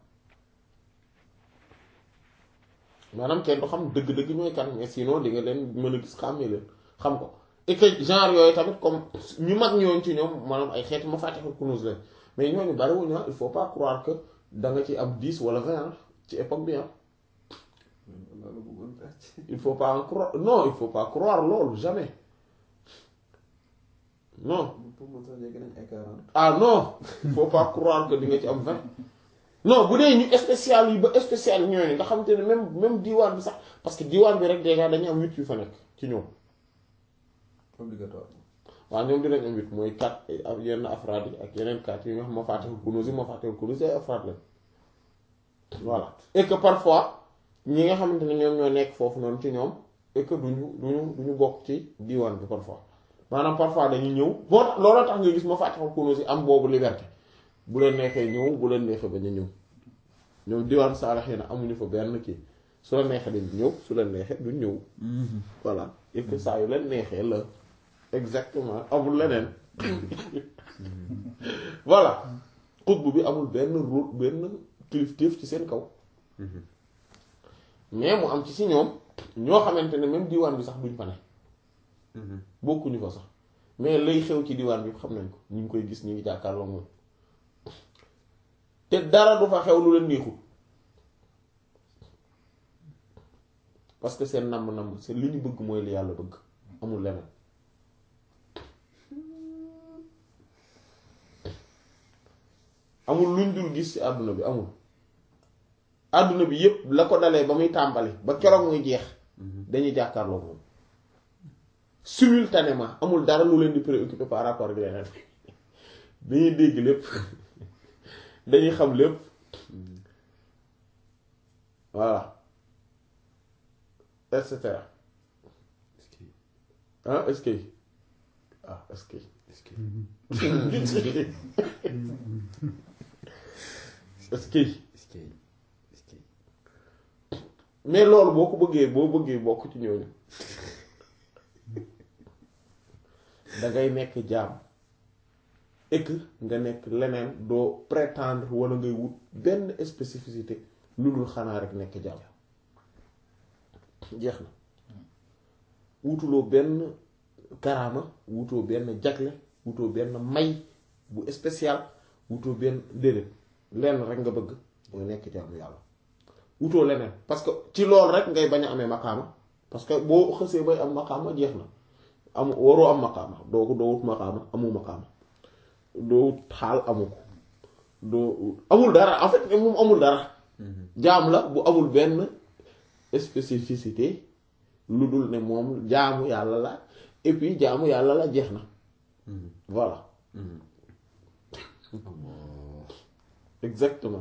maanaam kenn du xam dëgg-dëgg ñooy kan mais sinon di nga leen mën a gis xàmmee leen xam ko et que genre yooyu tamit comme ñu mag ñooñ ci ñoom maanaam ay xeeti ma fàttexul kunus leen mais ñooñu bariwuñu il faut pas croire que da nga ci am 10 wala 20 ci époque bi ah loolu bëggoon tàcc. il faut pas en croire non il faut pas croire loolu jamais non pour man sax yegg nañ ay 40. ah non il faut pas croire que di nga ci am 20 non bu dee ñu spécial yi ba spécial ñooñu nga xam te ne même même diwaan bi sax parce que diwaan bi rek déjà dañu am 8 yu fa nekk ci ñoom obligatoire. waaw ñoom dinañ am 8 mooy 4 ak yenn afraad yi ak yeneen 4 yi nga xam ma fàttewul kunuus yi ma fàttewul kunuus yi ay afraad lañ voilà et que parfois ñi nga xamante ne ñoom ñoo nekk foofu noonu ci ñoom et que duñu duñu duñu bokk ci diwaan bi parfois maanaam parfois dañuy ñëw boo tax looloo tax nga gis ma fàttewul kunuus yi am boobu liberté bu leen neexee ñëw bu leen neexee bañ a ñëw ñoom diwaan saalaxee na amuñu fa benn kii su la neexee dañ ñëw su leen neexee duñ ñëw voilà et que saa yu leen neexee la exactement amul leneen voilà xutbu bi amul benn rôle benn kilifteef ci seen kaw mais mu am ci si ñoom ñoo xamante ne même diwaan bi sax duñ fa ne bokkuñu fa sax mais lay xew ci diwaan bi xam nañ ko ñu ngi koy gis ñu ngi jàkkaarloo moom te dara du fa xew lu leen neexul parce que seen namm-namm seen li ñu bëgg mooy li yàlla bëgg amul leneen amul luñ dul gis ci àdduna bi amul àdduna bi yépp la ko dalee ba muy tàmbali ba keroog muy jeex dañuy jàkkaarloo moom simultanément amul dara lu leen di préoccupé par rapport ak leneen dañuy dégg lépp dañuy xam lépp voilà et cetera est-ce que ah est-ce que ah est-ce que est-ce que est-ce que est-ce que est-ce que mais loolu boo ko bëggee boo bëggee bokk ci ñooñu da ngay nekk jaam et que nga nekk leneen doo prétendre wala ngay wut benn spécificité lu dul xanaa rek nekk jaam jeex na wutuloo benn karaama wutoo benn jagle wutoo benn may bu spécial wutoo benn déedéet lenn rek nga bëgg mooy nekk jaamu yàlla wutoo leneen parce que ci loolu rek ngay bañ a amee maqaama parce que boo xësee bay am maqaama jeex na am waroo am maqaama doo ko doo wut maqaama amu maqaama doo wut xaal amu ko doo amul dara en fait moom amul dara jaam la bu amul benn spécificité lu dul ne moom jaamu yàlla la et puis jaamu yàlla la jeex na voilà exactement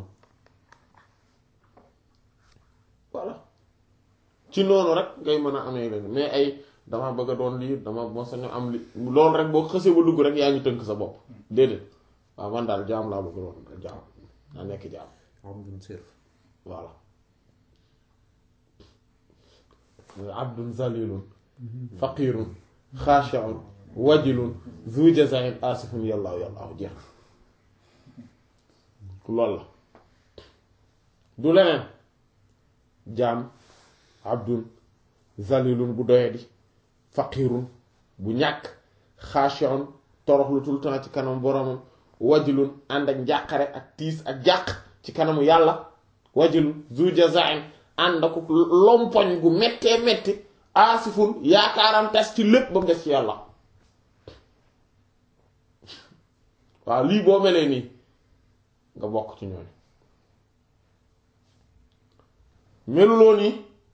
voilà ci noonu rek ngay mën a amee leen mais ay dama bëgg a doon lii dama moo sañu am li loolu rek boo xësee ba dugg rek yaa ngi tënk sa bopp déedéet waaw man daal jaam laa bëgg doon jaam naa nekk jaam abdun sirf voilà abdun zalilun faqirun xaashi'un wajilun zu jazain asifun yàllaahu yàllaahu jeex loolu la du leneen jaam abdun zalilun bu doyadi faqirun bu ñàkk xaashi'un toroxlu tout le temps ci kanam boromam wajilun ànd ak njàqare ak tiis ak jàq ci kanamu yàlla wajilun zu jazain ànd ak lompoñ gu méttee métti aasifun yaakaaram tas ci lépp ba mu des ci yàlla waaw lii boo melee nii nga bokk ci ñooñu meluloo nii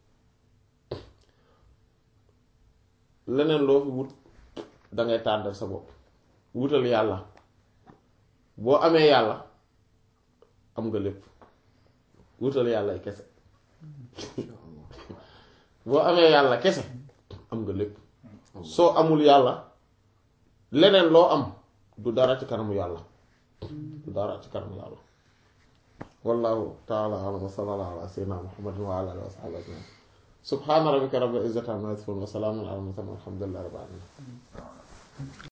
leneen loo fi wut dangay tàndal sa bopp wutal yàlla boo amee yàlla am nga lépp wutal yàlla kese boo amee yàlla kese am nga lépp soo amul yàlla leneen loo am du dara ci kanamu yàlla du dara ci kanamu yàlla wallahu taala alam wa sallallahu ala sayyidina muhammadin wa ala alihi wa sahbihi ajmain subhana rabbika rabbil izzati amma yasifun wa salamun ala al mursalin walhamdulillahi rabbil alamin